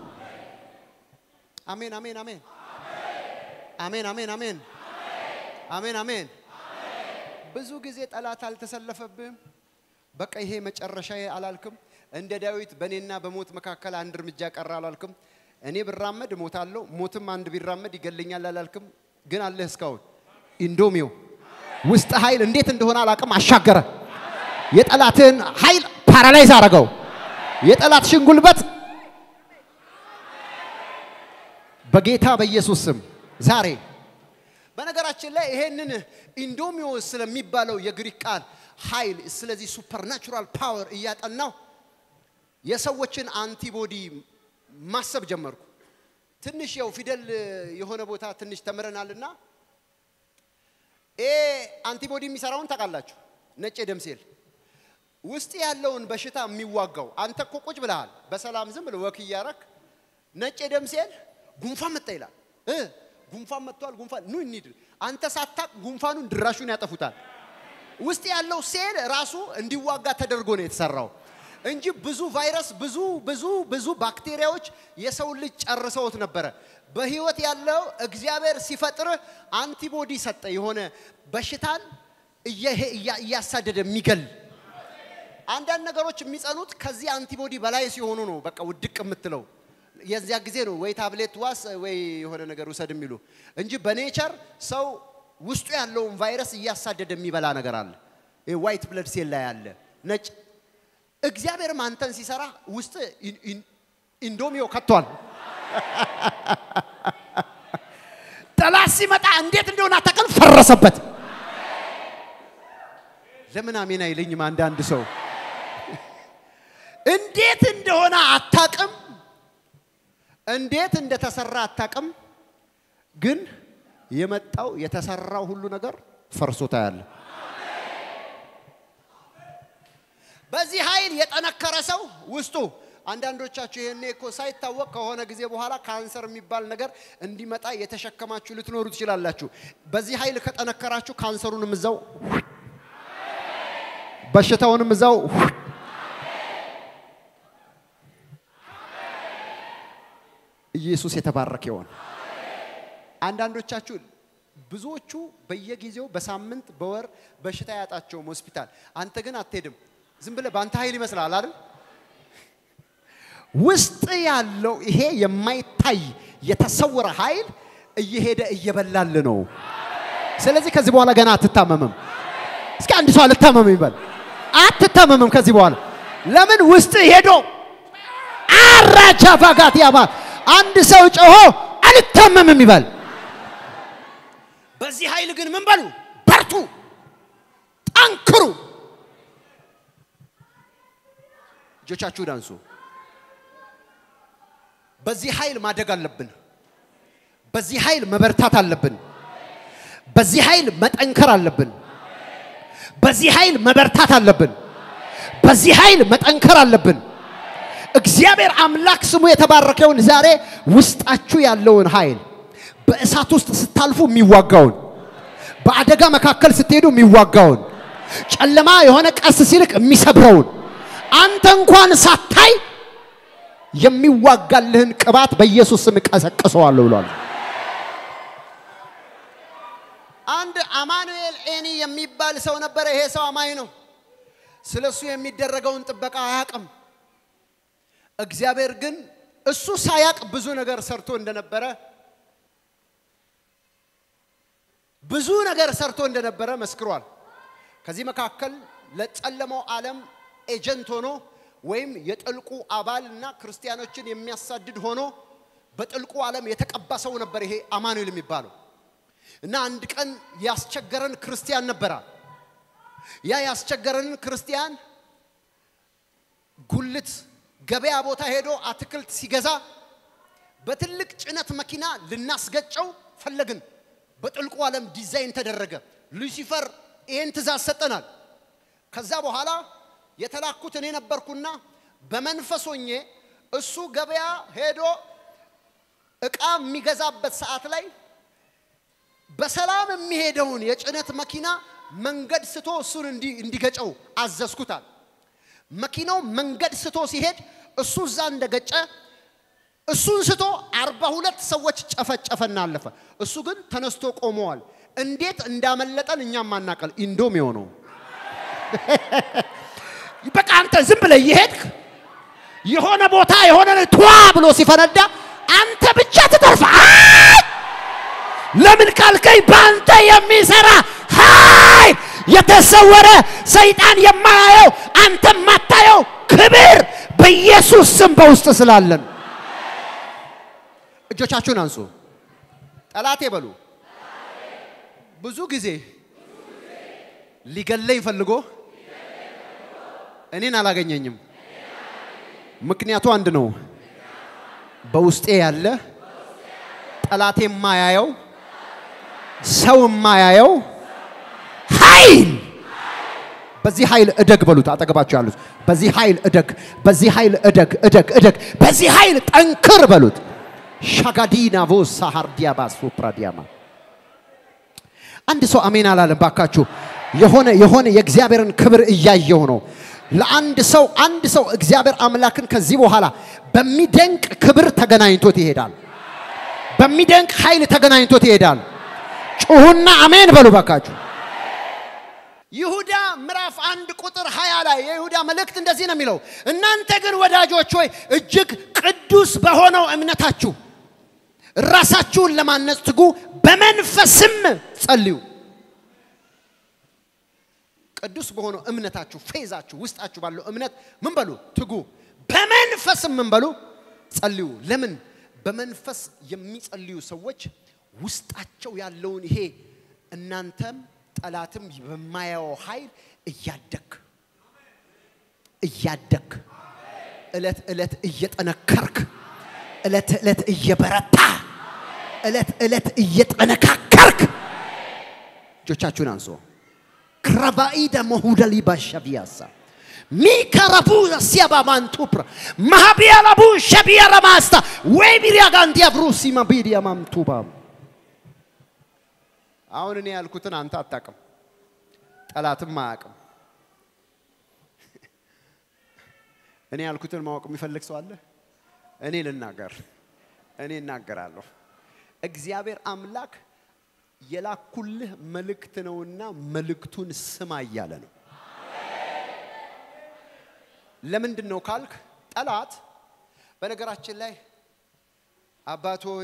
አሜን አሜን አሜን አሜን አሜን አሜን አሜን አሜን። ብዙ ጊዜ ጠላት አልተሰለፈብህም። በቃ ይሄ መጨረሻዬ አላልክም። እንደ ዳዊት በእኔና በሞት መካከል አንድ እርምጃ ቀረ አላልክም። እኔ ብራመድ እሞታለሁ፣ ሞትም አንድ ቢራመድ ይገለኛል አላልክም። ግን አለህ እስካሁን ኢንዶሚዮ ውስጥ ኃይል እንዴት እንደሆነ አላቅም አሻገረ። የጠላትን ኃይል ፓራላይዝ አረገው። የጠላትሽን ጉልበት በጌታ በኢየሱስ ስም ዛሬ በነገራችን ላይ ይሄንን ኢንዶሚዮ ስለሚባለው የግሪክ ቃል ኃይል ስለዚህ ሱፐርናቹራል ፓወር እያጠናው የሰዎችን አንቲቦዲ ማሰብ ጀመርኩ። ትንሽ ያው ፊደል የሆነ ቦታ ትንሽ ተምረናልና ይሄ አንቲቦዲ የሚሰራውን ታውቃላችሁ። ነጭ የደም ሴል ውስጥ ያለውን በሽታ የሚዋጋው አንተ እኮ ቁጭ ብለሃል፣ በሰላም ዝም ብለህ ወክ እያረክ ነጭ የደም ሴል ጉንፋን መጣ ይላል እ ጉንፋን መጥቷል፣ ጉንፋን ኑ እንሂድ። አንተ ሳታቅ ጉንፋኑን ድራሹን ያጠፉታል። ውስጥ ያለው ሴል ራሱ እንዲዋጋ ተደርጎ ነው የተሰራው እንጂ ብዙ ቫይረስ፣ ብዙ ብዙ ብዙ ባክቴሪያዎች የሰው ልጅ ጨርሰውት ነበረ። በህይወት ያለው እግዚአብሔር ሲፈጥርህ አንቲቦዲ ሰጠ፣ የሆነ በሽታን እየሄ- እያ- እያሳደደ የሚገል አንዳንድ ነገሮች የሚጸኑት ከዚህ አንቲቦዲ በላይ ሲሆኑ ነው። በቃ ውድቅ የምትለው የዚያ ጊዜ ነው ወይ ታብሌት ዋስ ወይ የሆነ ነገር ውሰድ የሚሉ እንጂ በኔቸር ሰው ውስጡ ያለውን ቫይረስ እያሳደደ የሚበላ ነገር አለ። ዋይት ብለድ ሴል ላይ አለ ነጭ። እግዚአብሔርም አንተን ሲሰራ ውስጥ ኢን- ኢን- ኢንዶሚዮ ከቷል። ጠላት ሲመጣ እንዴት እንደሆነ አታውቅም፣ ፈረሰበት። ለምን አሜን አይለኝም? አንዳንድ ሰው እንዴት እንደሆነ አታውቅም፣ እንዴት እንደተሰራ አታውቅም። ግን የመጣው የተሰራው ሁሉ ነገር ፈርሶ ታያለ። በዚህ ኃይል የጠነከረ ሰው ውስጡ አንዳንዶቻችሁ ይሄኔ እኮ ሳይታወቅ ከሆነ ጊዜ በኋላ ካንሰር የሚባል ነገር እንዲመጣ የተሸከማችሁ ልትኖሩ ትችላላችሁ። በዚህ ኃይል ከጠነከራችሁ ካንሰሩንም እዛው በሽታውንም እዛው ኢየሱስ የተባረከ ይሆን። አንዳንዶቻችሁ ብዙዎቹ በየጊዜው በሳምንት በወር በሽታ ያጣቸውም ሆስፒታል፣ አንተ ግን አትሄድም። ዝም ብለህ በአንተ ኃይል ይመስላል አይደል? ውስጥ ያለው ይሄ የማይታይ የተሰወረ ኃይል እየሄደ እየበላል ነው። ስለዚህ ከዚህ በኋላ ገና አትታመምም። እስኪ አንድ ሰው አልታመምም ይበል። አትታመምም ከዚህ በኋላ ለምን? ውስጥ ሄዶ አራጃ ቫጋት ያባል አንድ ሰው ጮሆ አልታመምም ይበል። በዚህ ኃይል ግን ምን በሉ? በርቱ፣ ጠንክሩ። እጆቻችሁን አንሱ። በዚህ ኃይል ማደግ አለብን። በዚህ ኃይል መበርታት አለብን። በዚህ ኃይል መጠንከር አለብን። በዚህ ኃይል መበርታት አለብን። በዚህ ኃይል መጠንከር አለብን። እግዚአብሔር አምላክ ስሙ የተባረከውን ዛሬ ውስጣችሁ ያለውን ኃይል በእሳት ውስጥ ስታልፉ የሚዋጋውን በአደጋ መካከል ስትሄዱ የሚዋጋውን ጨለማ የሆነ ቀስ ሲልቅ የሚሰብረውን አንተ እንኳን ሳታይ የሚዋጋልህን ቅባት በኢየሱስ ስም ቀሰቅሰዋለሁ ብሏል። አንድ አማኑኤል ኤኒ የሚባል ሰው ነበረ። ይሄ ሰው አማኝ ነው። ስለሱ የሚደረገውን ጥበቃ አያውቅም። እግዚአብሔር ግን እሱ ሳያቅ ብዙ ነገር ሰርቶ እንደነበረ ብዙ ነገር ሰርቶ እንደነበረ መስክሯል። ከዚህ መካከል ለጨለማው ዓለም ኤጀንት ሆኖ ወይም የጥልቁ አባል እና ክርስቲያኖችን የሚያሳድድ ሆኖ በጥልቁ ዓለም የተቀባ ሰው ነበር ይሄ አማኑኤል የሚባለው እና አንድ ቀን ያስቸገረን ክርስቲያን ነበራ። ያ ያስቸገረንን ክርስቲያን ጉልት ገበያ ቦታ ሄዶ አትክልት ሲገዛ በትልቅ ጭነት መኪና ልናስገጨው ፈለግን። በጥልቁ ዓለም ዲዛይን ተደረገ። ሉሲፈር ይህን ትእዛዝ ሰጠናል። ከዛ በኋላ የተላኩት እኔ ነበርኩና በመንፈስ ሆኜ እሱ ገበያ ሄዶ እቃ የሚገዛበት ሰዓት ላይ በሰላም የሚሄደውን የጭነት መኪና መንገድ ስቶ እሱን እንዲ- እንዲገጨው አዘዝኩታል። መኪናው መንገድ ስቶ ሲሄድ እሱ እዛ እንደገጨ እሱን ስቶ አርባ ሁለት ሰዎች ጨፈጨፈና አለፈ። እሱ ግን ተነስቶ ቆመዋል። እንዴት እንዳመለጠን እኛም አናቀል። ኢንዶም የሆነው በቃ አንተ ዝም ብለህ እየሄድክ የሆነ ቦታ የሆነ ቷ ብሎ ሲፈነዳ አንተ ብቻ ትተርፋ። አይ! ለምን ካልከኝ በአንተ የሚሰራ ኃይል የተሰወረ ሰይጣን የማያየው አንተ የማታየው ክብር በኢየሱስ ስም በውስጥ ስላለን እጆቻችሁን አንሱ። ጠላቴ በሉ። ብዙ ጊዜ ሊገለኝ ፈልጎ እኔን አላገኘኝም። ምክንያቱ አንድ ነው። በውስጤ ያለ ጠላቴ የማያየው ሰው የማያየው ኃይል በዚህ ኃይል እደግ በሉት። አጠገባቸው ያሉት በዚህ ኃይል እደግ፣ በዚህ ኃይል እደግ፣ እደግ፣ እደግ፣ በዚህ ኃይል ጠንክር በሉት። ሻጋዲና ቮሳ ሃርዲያባ ሱፕራዲያማ አንድ ሰው አሜን አላለም ባካችሁ። የሆነ የሆነ የእግዚአብሔርን ክብር እያየው ነው። ለአንድ ሰው አንድ ሰው እግዚአብሔር አምላክን ከዚህ በኋላ በሚደንቅ ክብር ተገናኝቶት ይሄዳል። በሚደንቅ ኃይል ተገናኝቶት ይሄዳል። ጩሁና አሜን በሉ ባካችሁ። ይሁዳ ምዕራፍ አንድ ቁጥር 20 ላይ የይሁዳ መልእክት እንደዚህ ነው የሚለው፣ እናንተ ግን ወዳጆች ሆይ እጅግ ቅዱስ በሆነው እምነታችሁ ራሳችሁን ለማነጽ ትጉ፣ በመንፈስም ጸልዩ። ቅዱስ በሆነው እምነታችሁ ፌዛችሁ ውስጣችሁ ባለው እምነት ምን በሉ ትጉ፣ በመንፈስም ምን በሉ ጸልዩ። ለምን? በመንፈስ የሚጸልዩ ሰዎች ውስጣቸው ያለውን ይሄ እናንተም ጠላትም በማያየው ኃይል እያደግ እያደግ እለት እለት እየጠነከርክ እለት እለት እየበረታ እለት እለት እየጠነካከርክ እጆቻችሁን አንሶ ክረባኢደ መሁደሊ ባሻቢያሳ ሚከረቡ ሲያባ ማንቱፕራ ማሃቢያላቡ ሸቢያ ረማስታ ወይ ቢሪያ ጋንዲያ ብሩሲማ ቢዲያ ማምቱባ አሁን እኔ ያልኩትን አንተ አታቅም፣ ጠላትም አያቅም። እኔ ያልኩትን ማወቅ የሚፈልግ ሰው አለ? እኔ ልናገር፣ እኔ እናገራለሁ። እግዚአብሔር አምላክ የላኩልህ መልእክት ነውና መልእክቱን ስማ እያለ ነው። ለምንድን ነው ካልክ፣ ጠላት በነገራችን ላይ አባት ሆይ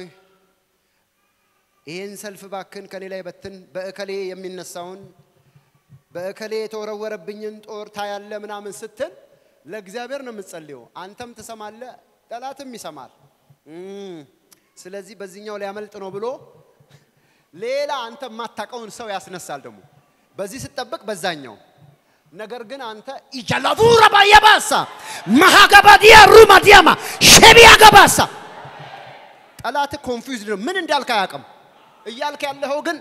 ይህን ሰልፍ ባክን ከኔ ላይ በትን፣ በእከሌ የሚነሳውን በእከሌ የተወረወረብኝን ጦር ታያለ ምናምን ስትል ለእግዚአብሔር ነው የምትጸልየው። አንተም ትሰማለ፣ ጠላትም ይሰማል። እም፣ ስለዚህ በዚህኛው ሊያመልጥ ነው ብሎ ሌላ አንተ የማታውቀውን ሰው ያስነሳል። ደግሞ በዚህ ስትጠብቅ በዛኛው ነገር ግን አንተ ኢጀላቡራ ባየባሳ ማሃገባዲያ ሩማዲያማ ሸቢያ ገባሳ ጠላት ኮንፊውዝድ ነው። ምን እንዳልክ አያውቅም። እያልክ ያለኸው ግን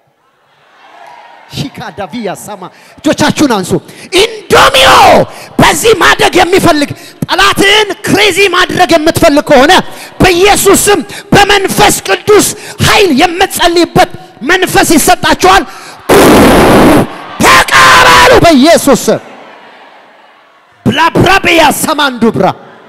ሺካዳቪያ ሰማ እጆቻችሁን አንሱ። ኢንዶሚዮ በዚህ ማደግ የሚፈልግ ጠላትህን ክሬዚ ማድረግ የምትፈልግ ከሆነ በኢየሱስ ስም በመንፈስ ቅዱስ ኃይል የምትጸልይበት መንፈስ ይሰጣችኋል። ተቀበሉ በኢየሱስ ስም። ብላብራቤያ ሰማንዱብራ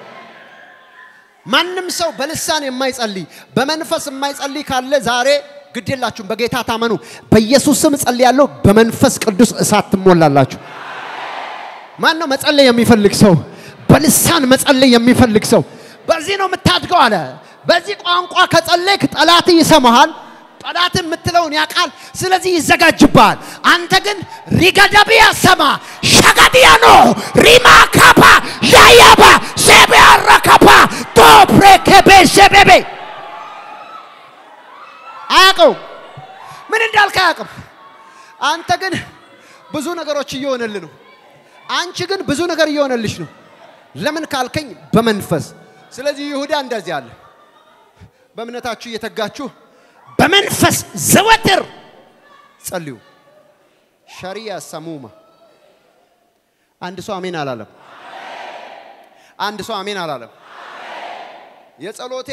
ማንም ሰው በልሳን የማይጸልይ በመንፈስ የማይጸልይ ካለ ዛሬ ግድ የላችሁም፣ በጌታ ታመኑ። በኢየሱስ ስም እጸልያለሁ፣ በመንፈስ ቅዱስ እሳት ትሞላላችሁ። ማን ነው መጸለይ የሚፈልግ ሰው? በልሳን መጸለይ የሚፈልግ ሰው በዚህ ነው የምታድገው አለ። በዚህ ቋንቋ ከጸለይክ ጠላት ይሰማሃል። ጠላት የምትለውን ያውቃል። ስለዚህ ይዘጋጅብሃል። አንተ ግን ሪገደቢያ ሰማ ሸገዲያኖ ሪማ ካፓ ያያባ ሴቢያራ ካፓ ቶፕሬ ከቤ ሸቤቤ አያውቀው ምን እንዳልክ አያውቅም። አንተ ግን ብዙ ነገሮች እየሆነልህ ነው። አንቺ ግን ብዙ ነገር እየሆነልሽ ነው። ለምን ካልከኝ በመንፈስ ስለዚህ ይሁዳ እንደዚህ አለ። በእምነታችሁ እየተጋችሁ በመንፈስ ዘወትር ጸልዩ። ሸሪያ ሰሙማ አንድ ሰው አሜን አላለም። አንድ ሰው አሜን አላለም። የጸሎቴ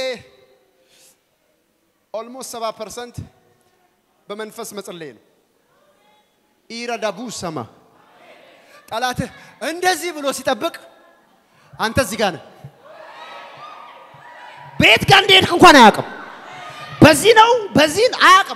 ኦልሞስት ሰባ ፐርሰንት በመንፈስ መጸለይ ነው። ኢረዳቡ ሰማ ጠላትህ እንደዚህ ብሎ ሲጠብቅ አንተ እዚህ ጋር ነህ። ቤት ጋር እንደሄድክ እንኳን አያውቅም። በዚህ ነው በዚህ አያውቅም።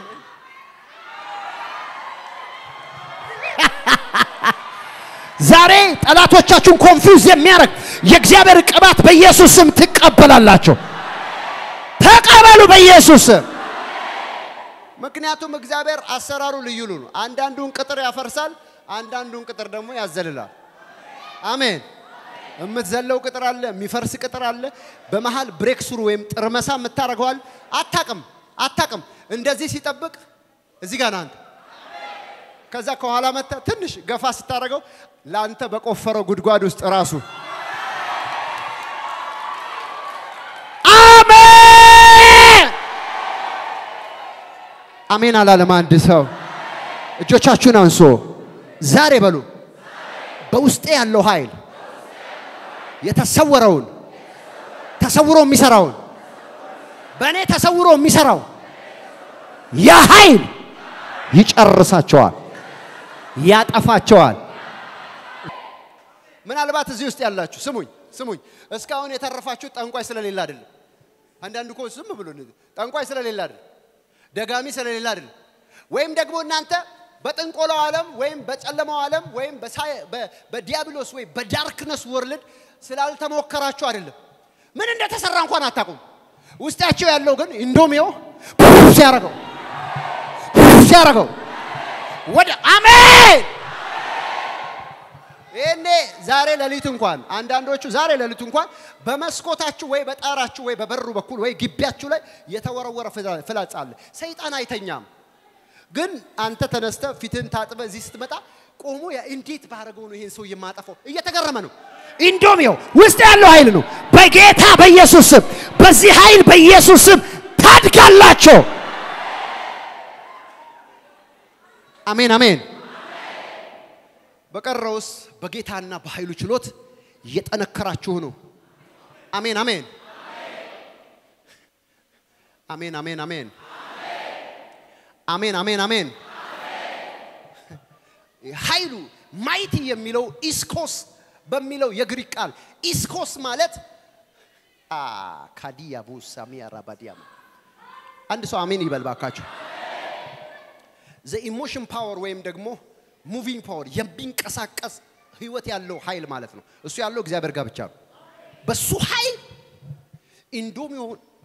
ዛሬ ጠላቶቻችሁን ኮንፊውዝ የሚያደርግ የእግዚአብሔር ቅባት በኢየሱስ ስም ትቀበላላችሁ። ተቀበሉ በኢየሱስ ስም። ምክንያቱም እግዚአብሔር አሰራሩ ልዩ ነው። አንዳንዱን ቅጥር ያፈርሳል፣ አንዳንዱን ቅጥር ደግሞ ያዘልላል። አሜን። የምትዘለው ቅጥር አለ፣ የሚፈርስ ቅጥር አለ። በመሃል ብሬክ ስሩ ወይም ጥርመሳ የምታደርገዋል። አታቅም አታቅም። እንደዚህ ሲጠብቅ እዚህ ጋር አንተ ከዛ ከኋላ መታ ትንሽ ገፋ ስታደርገው ለአንተ በቆፈረው ጉድጓድ ውስጥ ራሱ አሜን አሜን አላለም አንድ ሰው። እጆቻችሁን አንሶ ዛሬ በሉ በውስጤ ያለው ኃይል የተሰወረውን ተሰውሮ የሚሰራውን በእኔ ተሰውሮ የሚሰራው ያ ኃይል ይጨርሳቸዋል፣ ያጠፋቸዋል። ምናልባት እዚህ ውስጥ ያላችሁ ስሙኝ ስሙኝ፣ እስካሁን የተረፋችሁ ጠንቋይ ስለሌለ አይደለም። አንዳንድ እኮ ዝም ብሎ ጠንቋይ ስለሌለ አይደለም፣ ደጋሚ ስለሌለ አይደለም። ወይም ደግሞ እናንተ በጥንቆላው ዓለም ወይም በጨለማው ዓለም ወይም በዲያብሎስ ወይም በዳርክነስ ወርልድ ስላልተሞከራችሁ አይደለም። ምን እንደተሰራ እንኳን አታውቁም። ውስጣቸው ያለው ግን ኢንዶሚዮ ሲያረገው ሲያረገው ወደ አሜን ይሄኔ ዛሬ ሌሊት እንኳን አንዳንዶቹ ዛሬ ሌሊት እንኳን በመስኮታችሁ ወይ በጣራችሁ ወይ በበሩ በኩል ወይ ግቢያችሁ ላይ የተወረወረ ፍላጻ አለ። ሰይጣን አይተኛም። ግን አንተ ተነስተ ፊትን ታጥበ እዚህ ስትመጣ ቆሞ እንዴት ባረገው ነው ይሄን ሰው የማጠፋው? እየተገረመ ነው። ኢንዶሚዮ ውስጥ ያለው ኃይል ነው። በጌታ በኢየሱስ ስም በዚህ ኃይል በኢየሱስ ስም ታድጋላቸው። አሜን አሜን። በቀረውስ በጌታና በኃይሉ ችሎት እየጠነከራችሁ ነው። አሜን አሜን አሜን አሜን አሜን አሜን አሜን አሜን። ኃይሉ ማይቲ የሚለው ኢስኮስ በሚለው የግሪክ ቃል ኢስኮስ ማለት ካዲያ ቡሳ ሚያራባዲያማ አንድ ሰው አሜን ይበል ባካችሁ። ዘ ኢሞሽን ፓወር ወይም ደግሞ ሙቪንግ ፓወር የሚንቀሳቀስ ህይወት ያለው ኃይል ማለት ነው። እሱ ያለው እግዚአብሔር ጋር ብቻ ነው። በሱ ኃይል ኢንዶሚዮ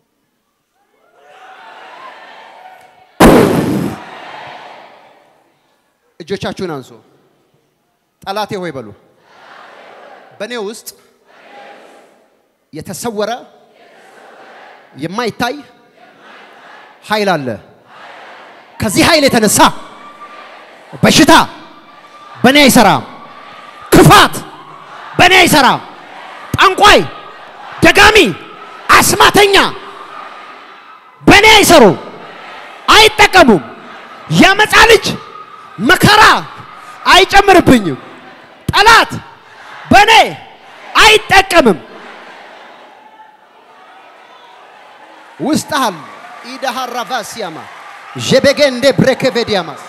እጆቻችሁን አንሱ። ጠላቴ ሆይ በሉ። በእኔ ውስጥ የተሰወረ የማይታይ ኃይል አለ። ከዚህ ኃይል የተነሳ በሽታ በእኔ አይሰራም። ክፋት በእኔ አይሰራም። ጠንቋይ፣ ደጋሚ፣ አስማተኛ በእኔ አይሰሩም፣ አይጠቀሙም። የመጻ ልጅ መከራ አይጨምርብኝም። ጠላት በእኔ አይጠቀምም። ውስጥሃል ኢዳሃራቫሲያማ ዤቤጌንዴ ብሬኬቬዲያማስ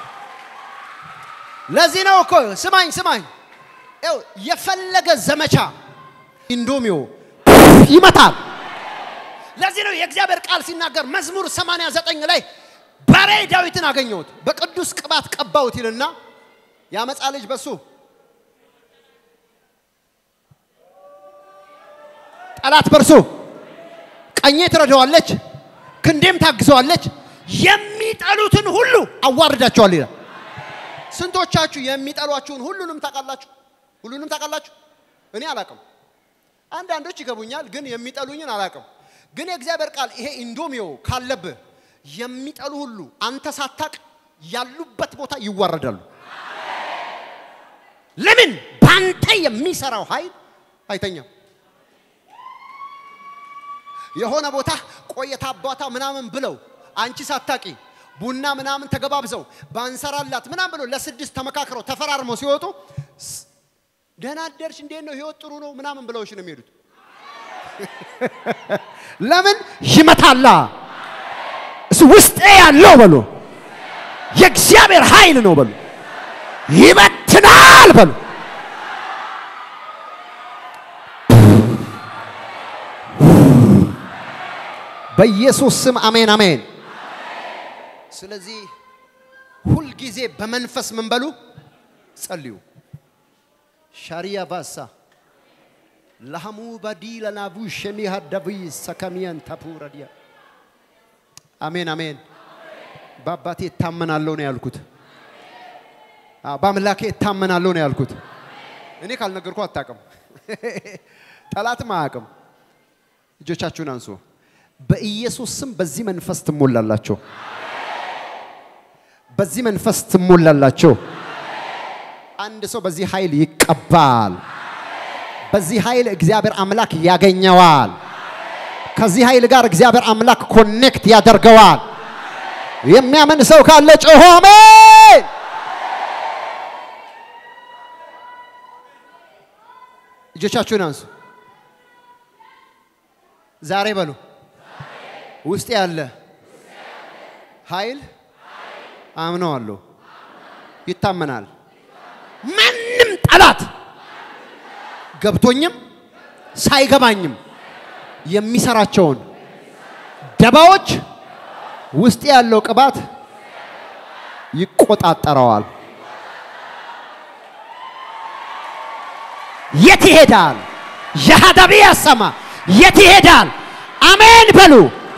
ለዚህ ነው እኮ ስማኝ ስማኝ፣ ይኸው የፈለገ ዘመቻ ኢንዶሚዮ ይመታል። ለዚህ ነው የእግዚአብሔር ቃል ሲናገር መዝሙር 89 ላይ በሬ ዳዊትን አገኘሁት በቅዱስ ቅባት ቀባሁት ይልና ያመፃ ልጅ በሱ ጠላት በርሱ ቀኜ ትረዳዋለች፣ ክንዴም ታግዘዋለች፣ የሚጠሉትን ሁሉ አዋርዳቸዋል ይላል። ስንቶቻችሁ የሚጠሏችሁን ሁሉንም ታውቃላችሁ? ሁሉንም ታውቃላችሁ? እኔ አላቅም። አንዳንዶች ይገቡኛል፣ ግን የሚጠሉኝን አላቅም። ግን የእግዚአብሔር ቃል ይሄ ኢንዶሚዮ ካለብህ የሚጠሉ ሁሉ አንተ ሳታቅ ያሉበት ቦታ ይዋረዳሉ። ለምን? ባንተ የሚሰራው ኃይል አይተኛም። የሆነ ቦታ ቆየታ አባታ ምናምን ብለው አንቺ ሳታቂ ቡና ምናምን ተገባብዘው ባንሰራላት ምናምን ብለው ለስድስት ተመካክረው ተፈራርመው ሲወጡ ደህና አደርሽ፣ እንዴት ነው ህይወት ጥሩ ነው ምናምን ብለውሽ ነው የሚሄዱት። ለምን ይመታላ? እሱ ውስጤ ያለው በሉ የእግዚአብሔር ኃይል ነው በሉ ይበትናል በሉ በኢየሱስ ስም አሜን አሜን። ስለዚህ ሁልጊዜ በመንፈስ ምን በሉ ጸልዩ። ሻሪያ ባሳ ለሐሙ ባዲ ለናቡ ሸሚ ሀዳቢ ሰከሚያን ታፑረዲያ አሜን አሜን። በአባቴ እታመናለሁ ነው ያልኩት። በአምላኬ እታመናለሁ ነው ያልኩት። እኔ ካልነገርኩ አታውቅም፣ ጠላትም አያውቅም። እጆቻችሁን አንሱ። በኢየሱስ ስም በዚህ መንፈስ ትሞላላችሁ። በዚህ መንፈስ ትሞላላችሁ። አንድ ሰው በዚህ ኃይል ይቀባል። በዚህ ኃይል እግዚአብሔር አምላክ ያገኘዋል። ከዚህ ኃይል ጋር እግዚአብሔር አምላክ ኮኔክት ያደርገዋል። የሚያምን ሰው ካለ ጮሆ አሜን። እጆቻችሁን አንሱ። ዛሬ በሉ ውስጥ ያለ ኃይል አምነዋለሁ፣ ይታመናል። ማንም ጠላት ገብቶኝም ሳይገባኝም የሚሰራቸውን ደባዎች ውስጥ ያለው ቅባት ይቆጣጠረዋል። የት ይሄዳል? የሀዳቢ ያሰማ የት ይሄዳል? አሜን በሉ።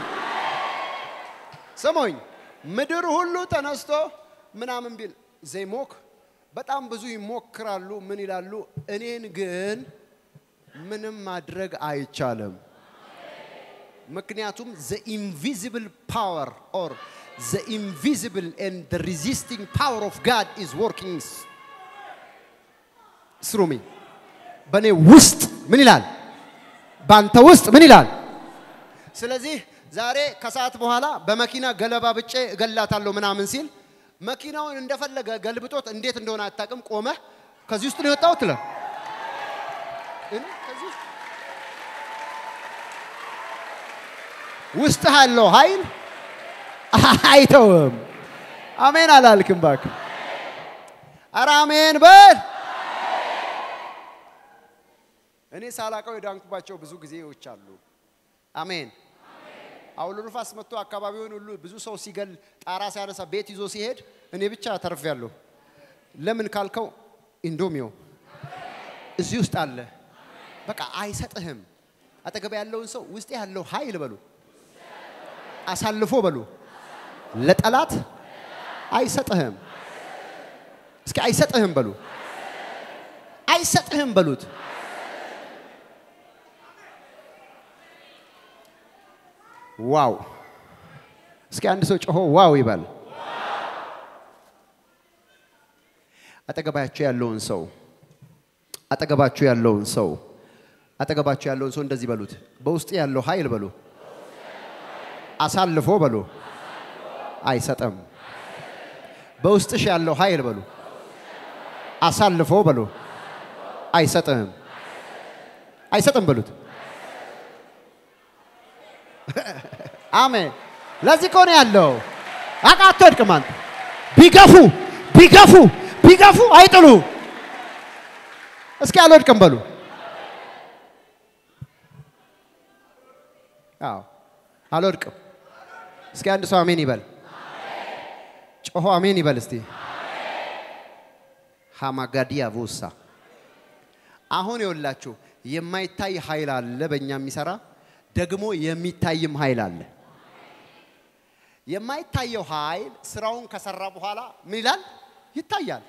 ስሙኝ፣ ምድር ሁሉ ተነስቶ ምናምን ቢል ዘይሞክ በጣም ብዙ ይሞክራሉ። ምን ይላሉ? እኔን ግን ምንም ማድረግ አይቻልም። ምክንያቱም ዘ ኢንቪዚብል ፓወር ኦር ዘ ኢንቪዚብል ኤንድ ዘ ሪዚስቲንግ ፓወር ኦፍ ጋድ ኢዝ ወርኪንግ ስሩ ሚ በእኔ ውስጥ ምን ይላል? በአንተ ውስጥ ምን ይላል? ስለዚህ ዛሬ ከሰዓት በኋላ በመኪና ገለባ ብጬ እገላታለሁ ምናምን ሲል መኪናውን እንደፈለገ ገልብጦት እንዴት እንደሆነ አታውቅም። ቆመህ ከዚህ ውስጥ ነው የወጣሁት ትለ ውስጥ ያለው ኃይል አይተውም። አሜን አላልክም? እባክህ ኧረ አሜን በል። እኔ ሳላቀው የዳንኩባቸው ብዙ ጊዜዎች አሉ። አሜን። አውሎ ንፋስ መጥቶ አካባቢውን ሁሉ ብዙ ሰው ሲገል ጣራ ሲያነሳ ቤት ይዞ ሲሄድ እኔ ብቻ ተርፌያለሁ። ለምን ካልከው ኢንዶሚዮ እዚህ ውስጥ አለ። በቃ አይሰጥህም። አጠገብ ያለውን ሰው ውስጥ ያለው ኃይል በሉ አሳልፎ በሉ ለጠላት አይሰጥህም። እስኪ አይሰጥህም በሉ አይሰጥህም በሉት። ዋው! እስኪ አንድ ሰው ጮሆ ዋው ይበል። አጠገባችሁ ያለውን ሰው አጠገባችሁ ያለውን ሰው አጠገባችሁ ያለውን ሰው እንደዚህ በሉት። በውስጥ ያለው ኃይል በሉ አሳልፎ በሉ አይሰጥም። በውስጥሽ ያለው ኃይል በሉ አሳልፎ በሉ አይሰጥም። አይሰጥም በሉት። አሜን። ለዚህ እኮ ነው ያለው። አቃ አትወድቅም አንተ። ቢገፉ ቢገፉ ቢገፉ አይጥሉ። እስኪ አልወድቅም በሉ። አዎ አልወድቅም። እስኪ አንድ ሰው አሜን ይበል። ጮሆ አሜን ይበል እስቲ። ሃማጋዲያ ቮሳ አሁን የወላችሁ የማይታይ ኃይል አለ በእኛ የሚሰራ ደግሞ የሚታይም ኃይል አለ። የማይታየው ኃይል ስራውን ከሰራ በኋላ ምን ይላል? ይታያል።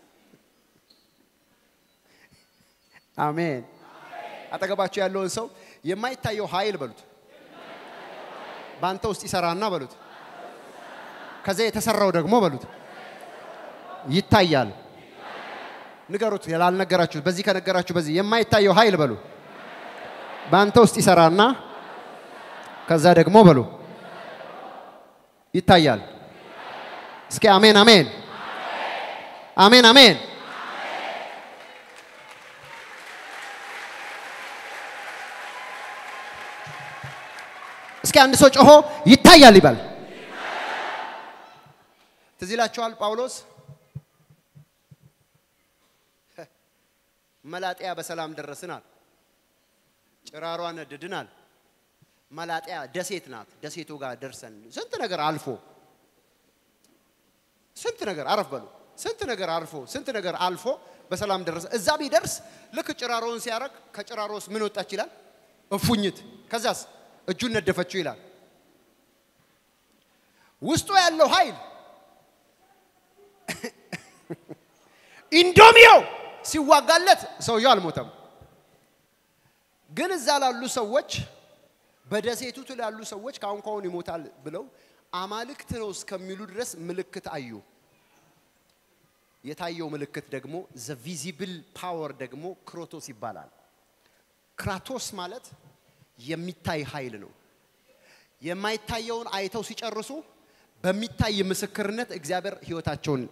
አሜን። አጠገባቸው ያለውን ሰው የማይታየው ኃይል በሉት፣ በአንተ ውስጥ ይሰራና በሉት፣ ከዚያ የተሰራው ደግሞ በሉት ይታያል። ንገሩት፣ ያልነገራችሁት በዚህ ከነገራችሁ በዚህ የማይታየው ኃይል በሉ በአንተ ውስጥ ይሰራና ከዛ ደግሞ በሉ ይታያል። እስኪ አሜን አሜን አሜን አሜን። እስኪ አንድ ሰው ጮሆ ይታያል ይበል። ትዝ ይላችኋል ጳውሎስ መላጥያ በሰላም ደረስናል። ጭራሯ ነድድናል። መላጥያ ደሴት ናት። ደሴቱ ጋር ደርሰን ስንት ነገር አልፎ ስንት ነገር አረፍ በሉ ስንት ነገር አልፎ ስንት ነገር አልፎ በሰላም ደረሰ። እዛ ቢደርስ ልክ ጭራሮውን ሲያረግ ከጭራሮስ ምን ወጣች ይላል? እፉኝት። ከዛስ እጁን ነደፈችው ይላል። ውስጡ ያለው ኃይል ኢንዶሚዮ ሲዋጋለት ሰውየው አልሞተም። ግን እዛ ላሉ ሰዎች በደሴቱ ላሉ ሰዎች ካሁን ካሁን ይሞታል ብለው አማልክት ነው እስከሚሉ ድረስ ምልክት አዩ። የታየው ምልክት ደግሞ ዘ ቪዚብል ፓወር ደግሞ ክሮቶስ ይባላል። ክራቶስ ማለት የሚታይ ኃይል ነው። የማይታየውን አይተው ሲጨርሱ በሚታይ ምስክርነት እግዚአብሔር ህይወታቸውን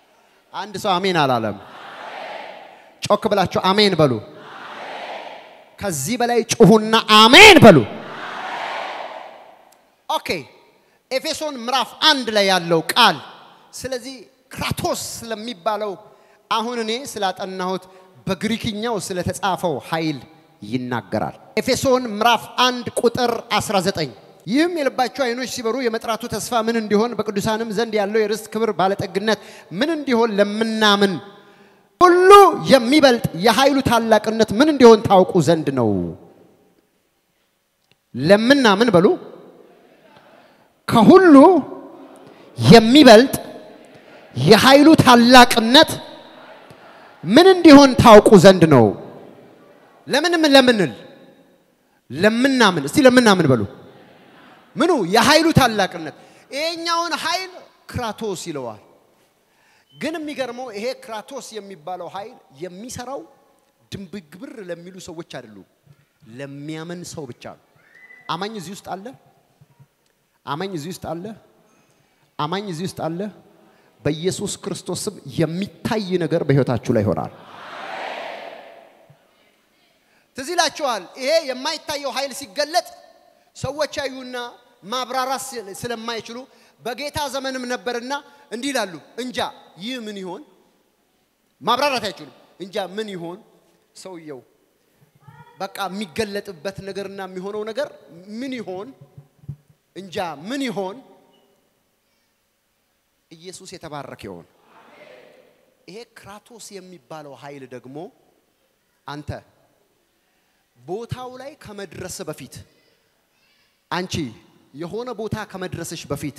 አንድ ሰው አሜን አላለም። ጮክ ብላችሁ አሜን በሉ። ከዚህ በላይ ጩሁና አሜን በሉ። ኦኬ ኤፌሶን ምዕራፍ አንድ ላይ ያለው ቃል ስለዚህ ክራቶስ ስለሚባለው አሁን እኔ ስላጠናሁት በግሪክኛው ስለተጻፈው ኃይል ይናገራል። ኤፌሶን ምዕራፍ አንድ ቁጥር 19 ይህም የልባቸው አይኖች ሲበሩ የመጥራቱ ተስፋ ምን እንዲሆን በቅዱሳንም ዘንድ ያለው የርስት ክብር ባለጠግነት ምን እንዲሆን ለምናምን ሁሉ የሚበልጥ የኃይሉ ታላቅነት ምን እንዲሆን ታውቁ ዘንድ ነው። ለምናምን በሉ ከሁሉ የሚበልጥ የኃይሉ ታላቅነት ምን እንዲሆን ታውቁ ዘንድ ነው። ለምንም ለምንል ለምናምን እስቲ ለምናምን በሉ ምኑ የኃይሉ ታላቅነት ይሄኛውን ኃይል ክራቶስ ይለዋል። ግን የሚገርመው ይሄ ክራቶስ የሚባለው ኃይል የሚሰራው ድንብግብር ለሚሉ ሰዎች አይደሉም፣ ለሚያምን ሰው ብቻ ነው። አማኝ እዚህ ውስጥ አለ። አማኝ እዚህ ውስጥ አለ። አማኝ እዚህ ውስጥ አለ። በኢየሱስ ክርስቶስ ስም የሚታይ ነገር በህይወታችሁ ላይ ይሆናል። ትዝ ይላችኋል። ይሄ የማይታየው ኃይል ሲገለጥ ሰዎች ያዩና ማብራራት ስለማይችሉ በጌታ ዘመንም ነበርና እንዲህ ይላሉ፣ እንጃ ይህ ምን ይሆን? ማብራራት አይችሉም። እንጃ ምን ይሆን ሰውየው በቃ የሚገለጥበት ነገርና የሚሆነው ነገር ምን ይሆን? እንጃ ምን ይሆን? ኢየሱስ የተባረከ ይሆን። ይሄ ክራቶስ የሚባለው ኃይል ደግሞ አንተ ቦታው ላይ ከመድረስ በፊት አንቺ የሆነ ቦታ ከመድረስሽ በፊት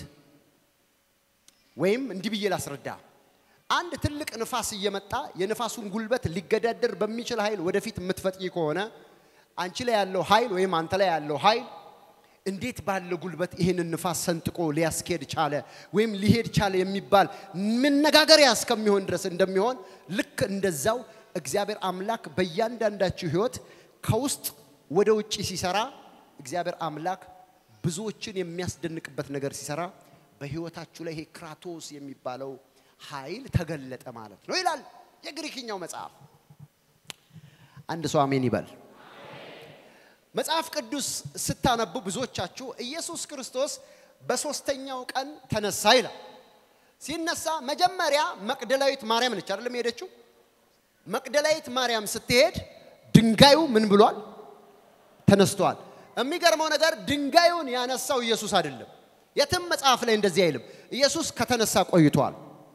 ወይም እንዲህ ብዬ ላስረዳ። አንድ ትልቅ ንፋስ እየመጣ የንፋሱን ጉልበት ሊገዳደር በሚችል ኃይል ወደፊት የምትፈጥኝ ከሆነ አንቺ ላይ ያለው ኃይል ወይም አንተ ላይ ያለው ኃይል እንዴት ባለ ጉልበት ይህንን ንፋስ ሰንጥቆ ሊያስኬድ ቻለ ወይም ሊሄድ ቻለ የሚባል መነጋገሪያ እስከሚሆን ድረስ እንደሚሆን ልክ እንደዛው እግዚአብሔር አምላክ በእያንዳንዳችሁ ህይወት ከውስጥ ወደ ውጭ ሲሰራ እግዚአብሔር አምላክ ብዙዎችን የሚያስደንቅበት ነገር ሲሰራ በህይወታችሁ ላይ ይሄ ክራቶስ የሚባለው ኃይል ተገለጠ ማለት ነው ይላል የግሪክኛው መጽሐፍ። አንድ ሰው አሜን ይበል። መጽሐፍ ቅዱስ ስታነቡ ብዙዎቻችሁ ኢየሱስ ክርስቶስ በሶስተኛው ቀን ተነሳ ይላል። ሲነሳ መጀመሪያ መቅደላዊት ማርያም ነች አይደለም የሄደችው። መቅደላዊት ማርያም ስትሄድ ድንጋዩ ምን ብሏል? ተነስቷል። የሚገርመው ነገር ድንጋዩን ያነሳው ኢየሱስ አይደለም። የትም መጽሐፍ ላይ እንደዚህ አይልም። ኢየሱስ ከተነሳ ቆይቷል።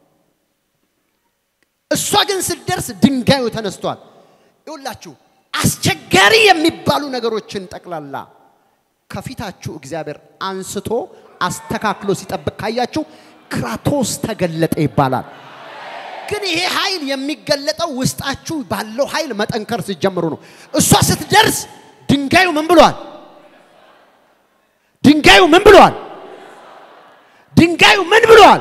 እሷ ግን ስትደርስ ድንጋዩ ተነስቷል። ይውላችሁ አስቸጋሪ የሚባሉ ነገሮችን ጠቅላላ ከፊታችሁ እግዚአብሔር አንስቶ አስተካክሎ ሲጠብቅ ካያችሁ ክራቶስ ተገለጠ ይባላል። ግን ይሄ ኃይል የሚገለጠው ውስጣችሁ ባለው ኃይል መጠንከር ሲጀምሩ ነው። እሷ ስትደርስ ድንጋዩ ምን ብሏል? ድንጋዩ ምን ብሏል? ድንጋዩ ምን ብሏል?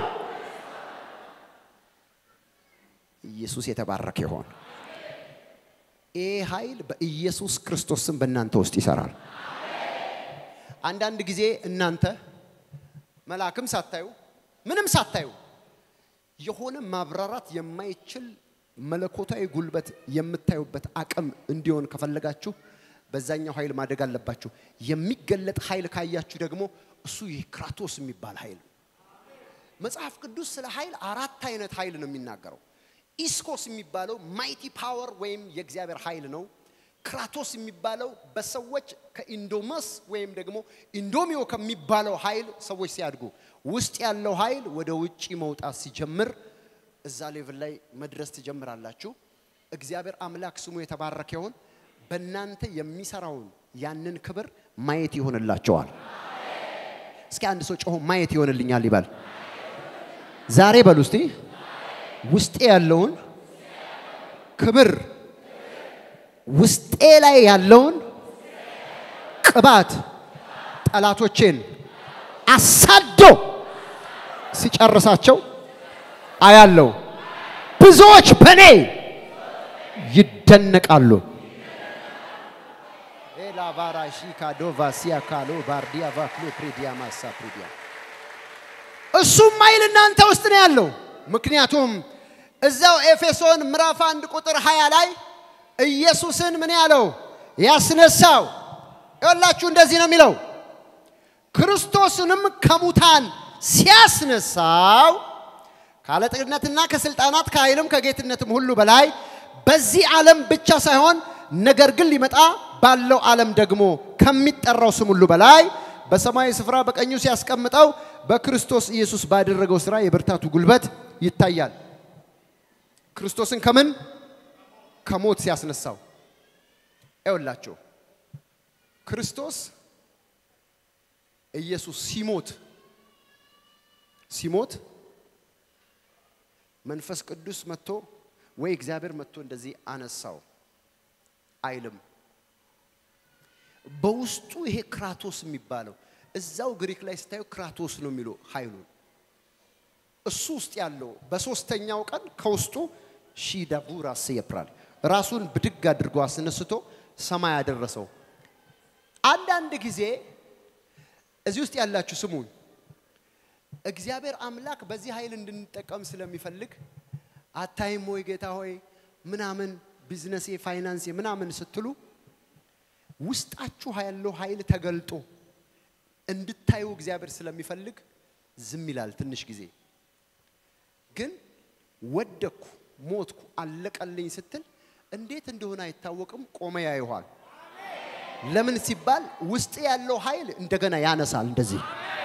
ኢየሱስ የተባረከ ይሆን። ይህ ኃይል በኢየሱስ ክርስቶስ ስም በእናንተ ውስጥ ይሰራል። አንዳንድ ጊዜ እናንተ መልአክም ሳታዩ ምንም ሳታዩ የሆነ ማብራራት የማይችል መለኮታዊ ጉልበት የምታዩበት አቅም እንዲሆን ከፈለጋችሁ በዛኛው ኃይል ማደግ አለባችሁ። የሚገለጥ ኃይል ካያችሁ ደግሞ እሱ ይህ ክራቶስ የሚባል ኃይል መጽሐፍ ቅዱስ ስለ ኃይል አራት አይነት ኃይል ነው የሚናገረው። ኢስኮስ የሚባለው ማይቲ ፓወር ወይም የእግዚአብሔር ኃይል ነው። ክራቶስ የሚባለው በሰዎች ከኢንዶመስ ወይም ደግሞ ኢንዶሚዮ ከሚባለው ኃይል ሰዎች ሲያድጉ ውስጥ ያለው ኃይል ወደ ውጪ መውጣት ሲጀምር እዛ ሌቭል ላይ መድረስ ትጀምራላችሁ። እግዚአብሔር አምላክ ስሙ የተባረከ ይሁን። በእናንተ የሚሰራውን ያንን ክብር ማየት ይሆንላቸዋል። እስኪ አንድ ሰው ጮሆ ማየት ይሆንልኛል ይባል። ዛሬ በሉ እስቲ ውስጤ ያለውን ክብር ውስጤ ላይ ያለውን ቅባት ጠላቶቼን አሳዶ ሲጨርሳቸው አያለው። ብዙዎች በእኔ ይደነቃሉ። ኤላቫራሺካዶቫሲያ ካሎ ባርዲያ ቫክሎ ፕሪዲያ ማሳ ፕሪዲያ እሱም ኃይል እናንተ ውስጥ ነው ያለው። ምክንያቱም እዛው ኤፌሶን ምዕራፍ አንድ ቁጥር 20 ላይ ኢየሱስን ምን ያለው ያስነሳው። ይኸውላችሁ እንደዚህ ነው የሚለው ክርስቶስንም ከሙታን ሲያስነሳው ከአለቅነትና ከስልጣናት ከኃይልም ከጌትነትም ሁሉ በላይ በዚህ ዓለም ብቻ ሳይሆን ነገር ግን ሊመጣ ባለው ዓለም ደግሞ ከሚጠራው ስም ሁሉ በላይ በሰማያዊ ስፍራ በቀኙ ሲያስቀምጠው በክርስቶስ ኢየሱስ ባደረገው ሥራ የብርታቱ ጉልበት ይታያል። ክርስቶስን ከምን ከሞት ሲያስነሳው ይኸውላችሁ ክርስቶስ ኢየሱስ ሲሞት ሲሞት መንፈስ ቅዱስ መጥቶ ወይ እግዚአብሔር መጥቶ እንደዚህ አነሳው አይልም። በውስጡ ይሄ ክራቶስ የሚባለው እዛው ግሪክ ላይ ስታዩ ክራቶስ ነው የሚለው ኃይሉ እሱ ውስጥ ያለው በሶስተኛው ቀን ከውስጡ ሺዳቡራስ የፕራል ራሱን ብድግ አድርጎ አስነስቶ ሰማይ ያደረሰው። አንዳንድ ጊዜ እዚህ ውስጥ ያላችሁ ስሙኝ፣ እግዚአብሔር አምላክ በዚህ ኃይል እንድንጠቀም ስለሚፈልግ አታይም ወይ ጌታ ሆይ ምናምን ቢዝነሴ ፋይናንሴ ምናምን ስትሉ ውስጣችሁ ያለው ኃይል ተገልጦ እንድታዩ እግዚአብሔር ስለሚፈልግ ዝም ይላል ትንሽ ጊዜ። ግን ወደኩ፣ ሞትኩ፣ አለቀልኝ ስትል እንዴት እንደሆነ አይታወቅም፣ ቆመ ያይኋል። ለምን ሲባል ውስጥ ያለው ኃይል እንደገና ያነሳል። እንደዚህ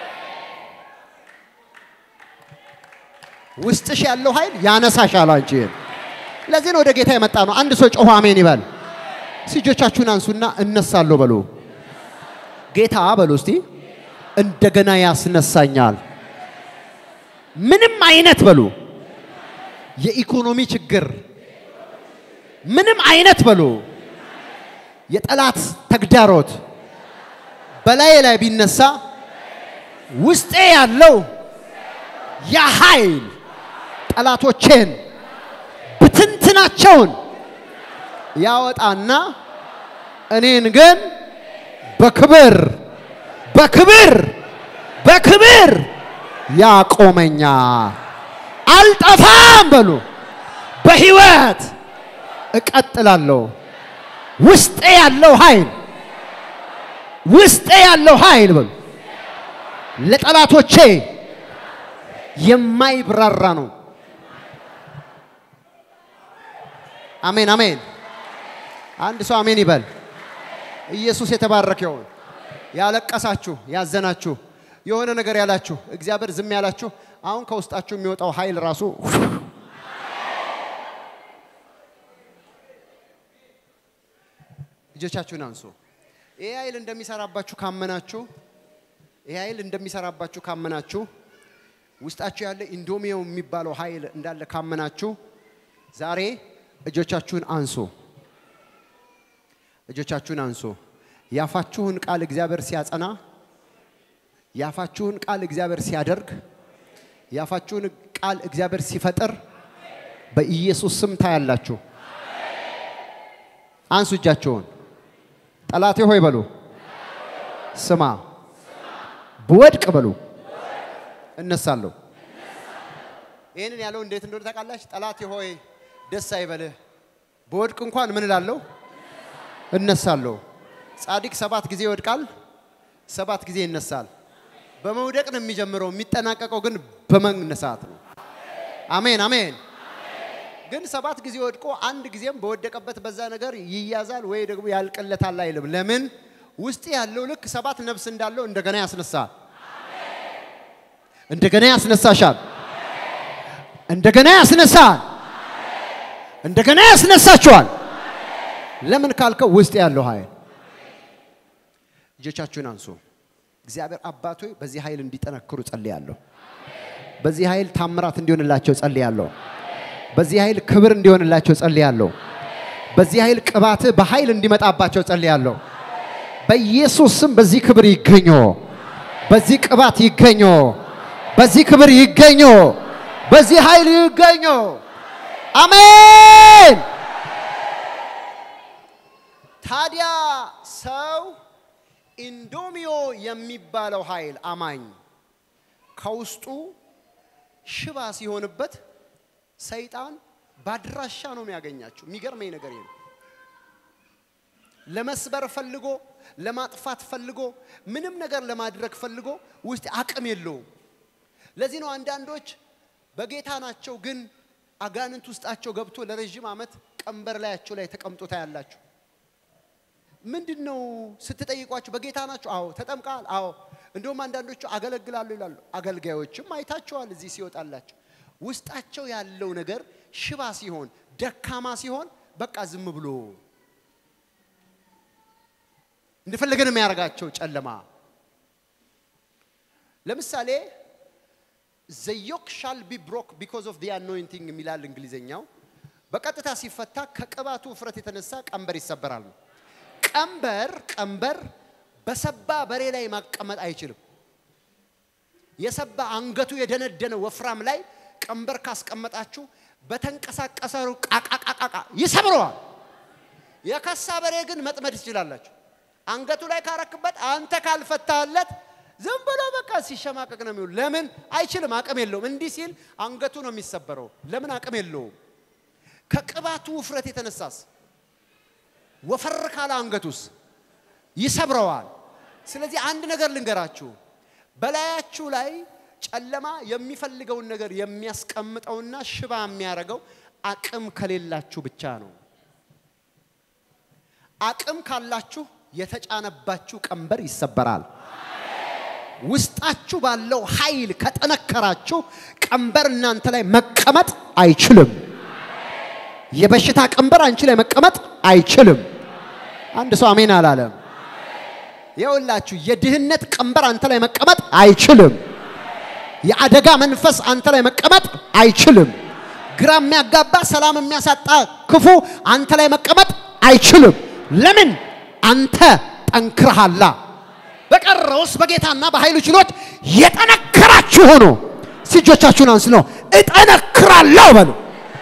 ውስጥሽ ያለው ኃይል ያነሳሻል አንቺን። ለዚህ ነው ወደ ጌታ የመጣ ነው። አንድ ሰው ጮሆ አሜን ይበል። እጆቻችሁን አንሱና እነሳለሁ በሉ። ጌታ በሉ እስቲ እንደገና ያስነሳኛል። ምንም አይነት በሉ የኢኮኖሚ ችግር ምንም አይነት በሉ የጠላት ተግዳሮት በላዬ ላይ ቢነሳ ውስጤ ያለው ያ ኃይል ጠላቶቼን ብትንትናቸውን ያወጣና እኔን ግን በክብር በክብር በክብር ያቆመኛል። አልጠፋም በሉ በህይወት እቀጥላለሁ። ውስጤ ያለው ኃይል ውስጤ ያለው ኃይል በሉ ለጠላቶቼ የማይብራራ ነው። አሜን አሜን። አንድ ሰው አሜን ይበል። ኢየሱስ የተባረከ ይሁን። ያለቀሳችሁ፣ ያዘናችሁ፣ የሆነ ነገር ያላችሁ፣ እግዚአብሔር ዝም ያላችሁ፣ አሁን ከውስጣችሁ የሚወጣው ኃይል ራሱ እጆቻችሁን አንሱ። ይህ ኃይል እንደሚሰራባችሁ ካመናችሁ ይህ ኃይል እንደሚሰራባችሁ ካመናችሁ ውስጣችሁ ያለ ኢንዶሚዮ የሚባለው ኃይል እንዳለ ካመናችሁ ዛሬ እጆቻችሁን አንሱ። እጆቻችሁን አንሱ። ያፋችሁን ቃል እግዚአብሔር ሲያጸና፣ ያፋችሁን ቃል እግዚአብሔር ሲያደርግ፣ ያፋችሁን ቃል እግዚአብሔር ሲፈጥር በኢየሱስ ስም ታያላችሁ። አንሱ እጃችሁን። ጠላቴ ሆይ በሉ፣ ስማ፣ ብወድቅ በሉ እነሳለሁ። ይህንን ያለው እንዴት እንደሆነ ታውቃላችሁ? ጠላቴ ሆይ ደስ አይበልህ፣ በወድቅ እንኳን ምን እላለሁ? እነሳለሁ። ጻድቅ ሰባት ጊዜ ይወድቃል፣ ሰባት ጊዜ ይነሳል። በመውደቅ ነው የሚጀምረው፣ የሚጠናቀቀው ግን በመነሳት ነው። አሜን አሜን። ግን ሰባት ጊዜ ወድቆ አንድ ጊዜም በወደቀበት በዛ ነገር ይያዛል ወይ ደግሞ ያልቅለታል አይልም። ለምን? ውስጥ ያለው ልክ ሰባት ነፍስ እንዳለው እንደገና ያስነሳል። እንደገና ያስነሳሻል። እንደገና ያስነሳል። እንደገና ያስነሳችኋል። ለምን ካልከው ውስጥ ያለው ኃይል። እጆቻችሁን አንሱ። እግዚአብሔር አባት ሆይ በዚህ ኃይል እንዲጠነክሩ ጸልያለሁ። በዚህ ኃይል ታምራት እንዲሆንላቸው ጸልያለሁ። በዚህ ኃይል ክብር እንዲሆንላቸው ጸልያለሁ። በዚህ ኃይል ቅባት በኃይል እንዲመጣባቸው ጸልያለሁ። በኢየሱስ ስም በዚህ ክብር ይገኙ፣ በዚህ ቅባት ይገኙ፣ በዚህ ክብር ይገኙ፣ በዚህ ኃይል ይገኙ። አሜን። ታዲያ ሰው ኢንዶሚዮ የሚባለው ኃይል አማኝ ከውስጡ ሽባ ሲሆንበት ሰይጣን ባድራሻ ነው የሚያገኛቸው። የሚገርመኝ ነገር ይሄ ነው። ለመስበር ፈልጎ ለማጥፋት ፈልጎ ምንም ነገር ለማድረግ ፈልጎ ውስጥ አቅም የለውም። ለዚህ ነው አንዳንዶች በጌታ ናቸው፣ ግን አጋንንት ውስጣቸው ገብቶ ለረዥም ዓመት ቀንበር ላያቸው ላይ ተቀምጦ ታያላችሁ። ምንድን ነው ስትጠይቋቸው፣ በጌታ ናቸው? አዎ። ተጠምቃል? አዎ። እንደውም አንዳንዶቹ አገለግላሉ ይላሉ። አገልጋዮችም አይታቸዋል እዚህ ሲወጣላቸው። ውስጣቸው ያለው ነገር ሽባ ሲሆን፣ ደካማ ሲሆን በቃ ዝም ብሎ እንደፈለገ ነው የሚያደርጋቸው ጨለማ። ለምሳሌ ዘ ዮክ ሻል ቢ ብሮክ ቢኮዝ ኦፍ ዲ አኖይንቲንግ የሚላል እንግሊዘኛው። በቀጥታ ሲፈታ ከቅባቱ ውፍረት የተነሳ ቀንበር ይሰበራል ነው። ቀንበር ቀንበር በሰባ በሬ ላይ ማቀመጥ አይችልም። የሰባ አንገቱ የደነደነ ወፍራም ላይ ቀንበር ካስቀመጣችሁ በተንቀሳቀሰ ቃቃቃቃቃ ይሰብረዋል። የከሳ በሬ ግን መጥመድ ትችላላችሁ። አንገቱ ላይ ካረክበት አንተ ካልፈታለት ዝም ብሎ በቃ ሲሸማቀቅ ነው የሚውል። ለምን አይችልም? አቅም የለውም። እንዲህ ሲል አንገቱ ነው የሚሰበረው። ለምን አቅም የለውም? ከቅባቱ ውፍረት የተነሳስ ወፈር ካለ አንገቱስ ይሰብረዋል። ስለዚህ አንድ ነገር ልንገራችሁ፣ በላያችሁ ላይ ጨለማ የሚፈልገውን ነገር የሚያስቀምጠውና ሽባ የሚያደርገው አቅም ከሌላችሁ ብቻ ነው። አቅም ካላችሁ የተጫነባችሁ ቀንበር ይሰበራል። ውስጣችሁ ባለው ኃይል ከጠነከራችሁ ቀንበር እናንተ ላይ መቀመጥ አይችልም። የበሽታ ቀንበር አንቺ ላይ መቀመጥ አይችልም። አንድ ሰው አሜን አላለም። የውላችሁ የድህነት ቀንበር አንተ ላይ መቀመጥ አይችልም። የአደጋ መንፈስ አንተ ላይ መቀመጥ አይችልም። ግራ የሚያጋባ ሰላም የሚያሳጣ ክፉ አንተ ላይ መቀመጥ አይችልም። ለምን? አንተ ጠንክረሃላ። በቀረውስ በጌታና በኃይሉ ችሎት የጠነከራችሁ ሆኖ እጆቻችሁን አንስ ነው እጠነክራለሁ በሉ።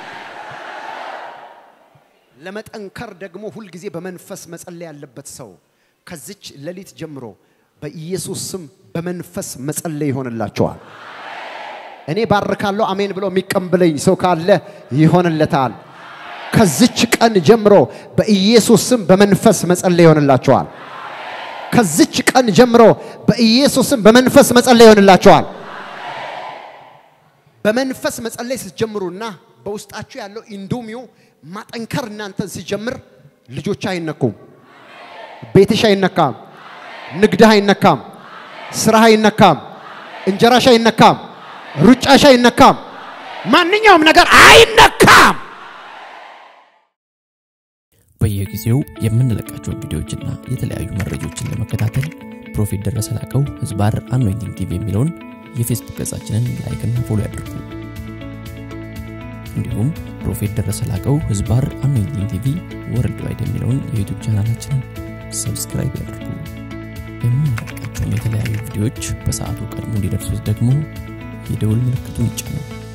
ለመጠንከር ደግሞ ሁልጊዜ በመንፈስ መጸለይ ያለበት ሰው ከዚች ሌሊት ጀምሮ በኢየሱስ ስም በመንፈስ መጸለይ ይሆንላቸዋል። እኔ ባርካለሁ። አሜን ብሎ የሚቀበለኝ ሰው ካለ ይሆንለታል። ከዚች ቀን ጀምሮ በኢየሱስ ስም በመንፈስ መጸለይ ይሆንላቸዋል። ከዚች ቀን ጀምሮ በኢየሱስ ስም በመንፈስ መጸለይ ይሆንላቸዋል። በመንፈስ መጸለይ ስትጀምሩና በውስጣችሁ ያለው ኢንዶሚዮ ማጠንከር እናንተን ሲጀምር ልጆች አይነኩም፣ ቤትሽ አይነካም፣ ንግድህ አይነካም፣ ስራህ አይነካም፣ እንጀራሽ አይነካም፣ ሩጫሽ አይነካም፣ ማንኛውም ነገር አይነካም። በየጊዜው የምንለቃቸውን ቪዲዮዎችና የተለያዩ መረጃዎችን ለመከታተል ፕሮፌት ደረሰ ላቀው ህዝባር አኖይንቲንግ ቲቪ የሚለውን የፌስቡክ ገጻችንን ላይክና ፎሎ ያድርጉ። እንዲሁም ፕሮፌት ደረሰ ላቀው ህዝባር አኖይንቲንግ ቲቪ ወርልድ ዋይድ የሚለውን የዩቱብ ቻናላችንን ሰብስክራይብ ያድርጉ። የምንለቃቸውን የተለያዩ ቪዲዮዎች በሰዓቱ ቀድሞ እንዲደርሱት ደግሞ የደውል ምልክቱን ይጫኑ።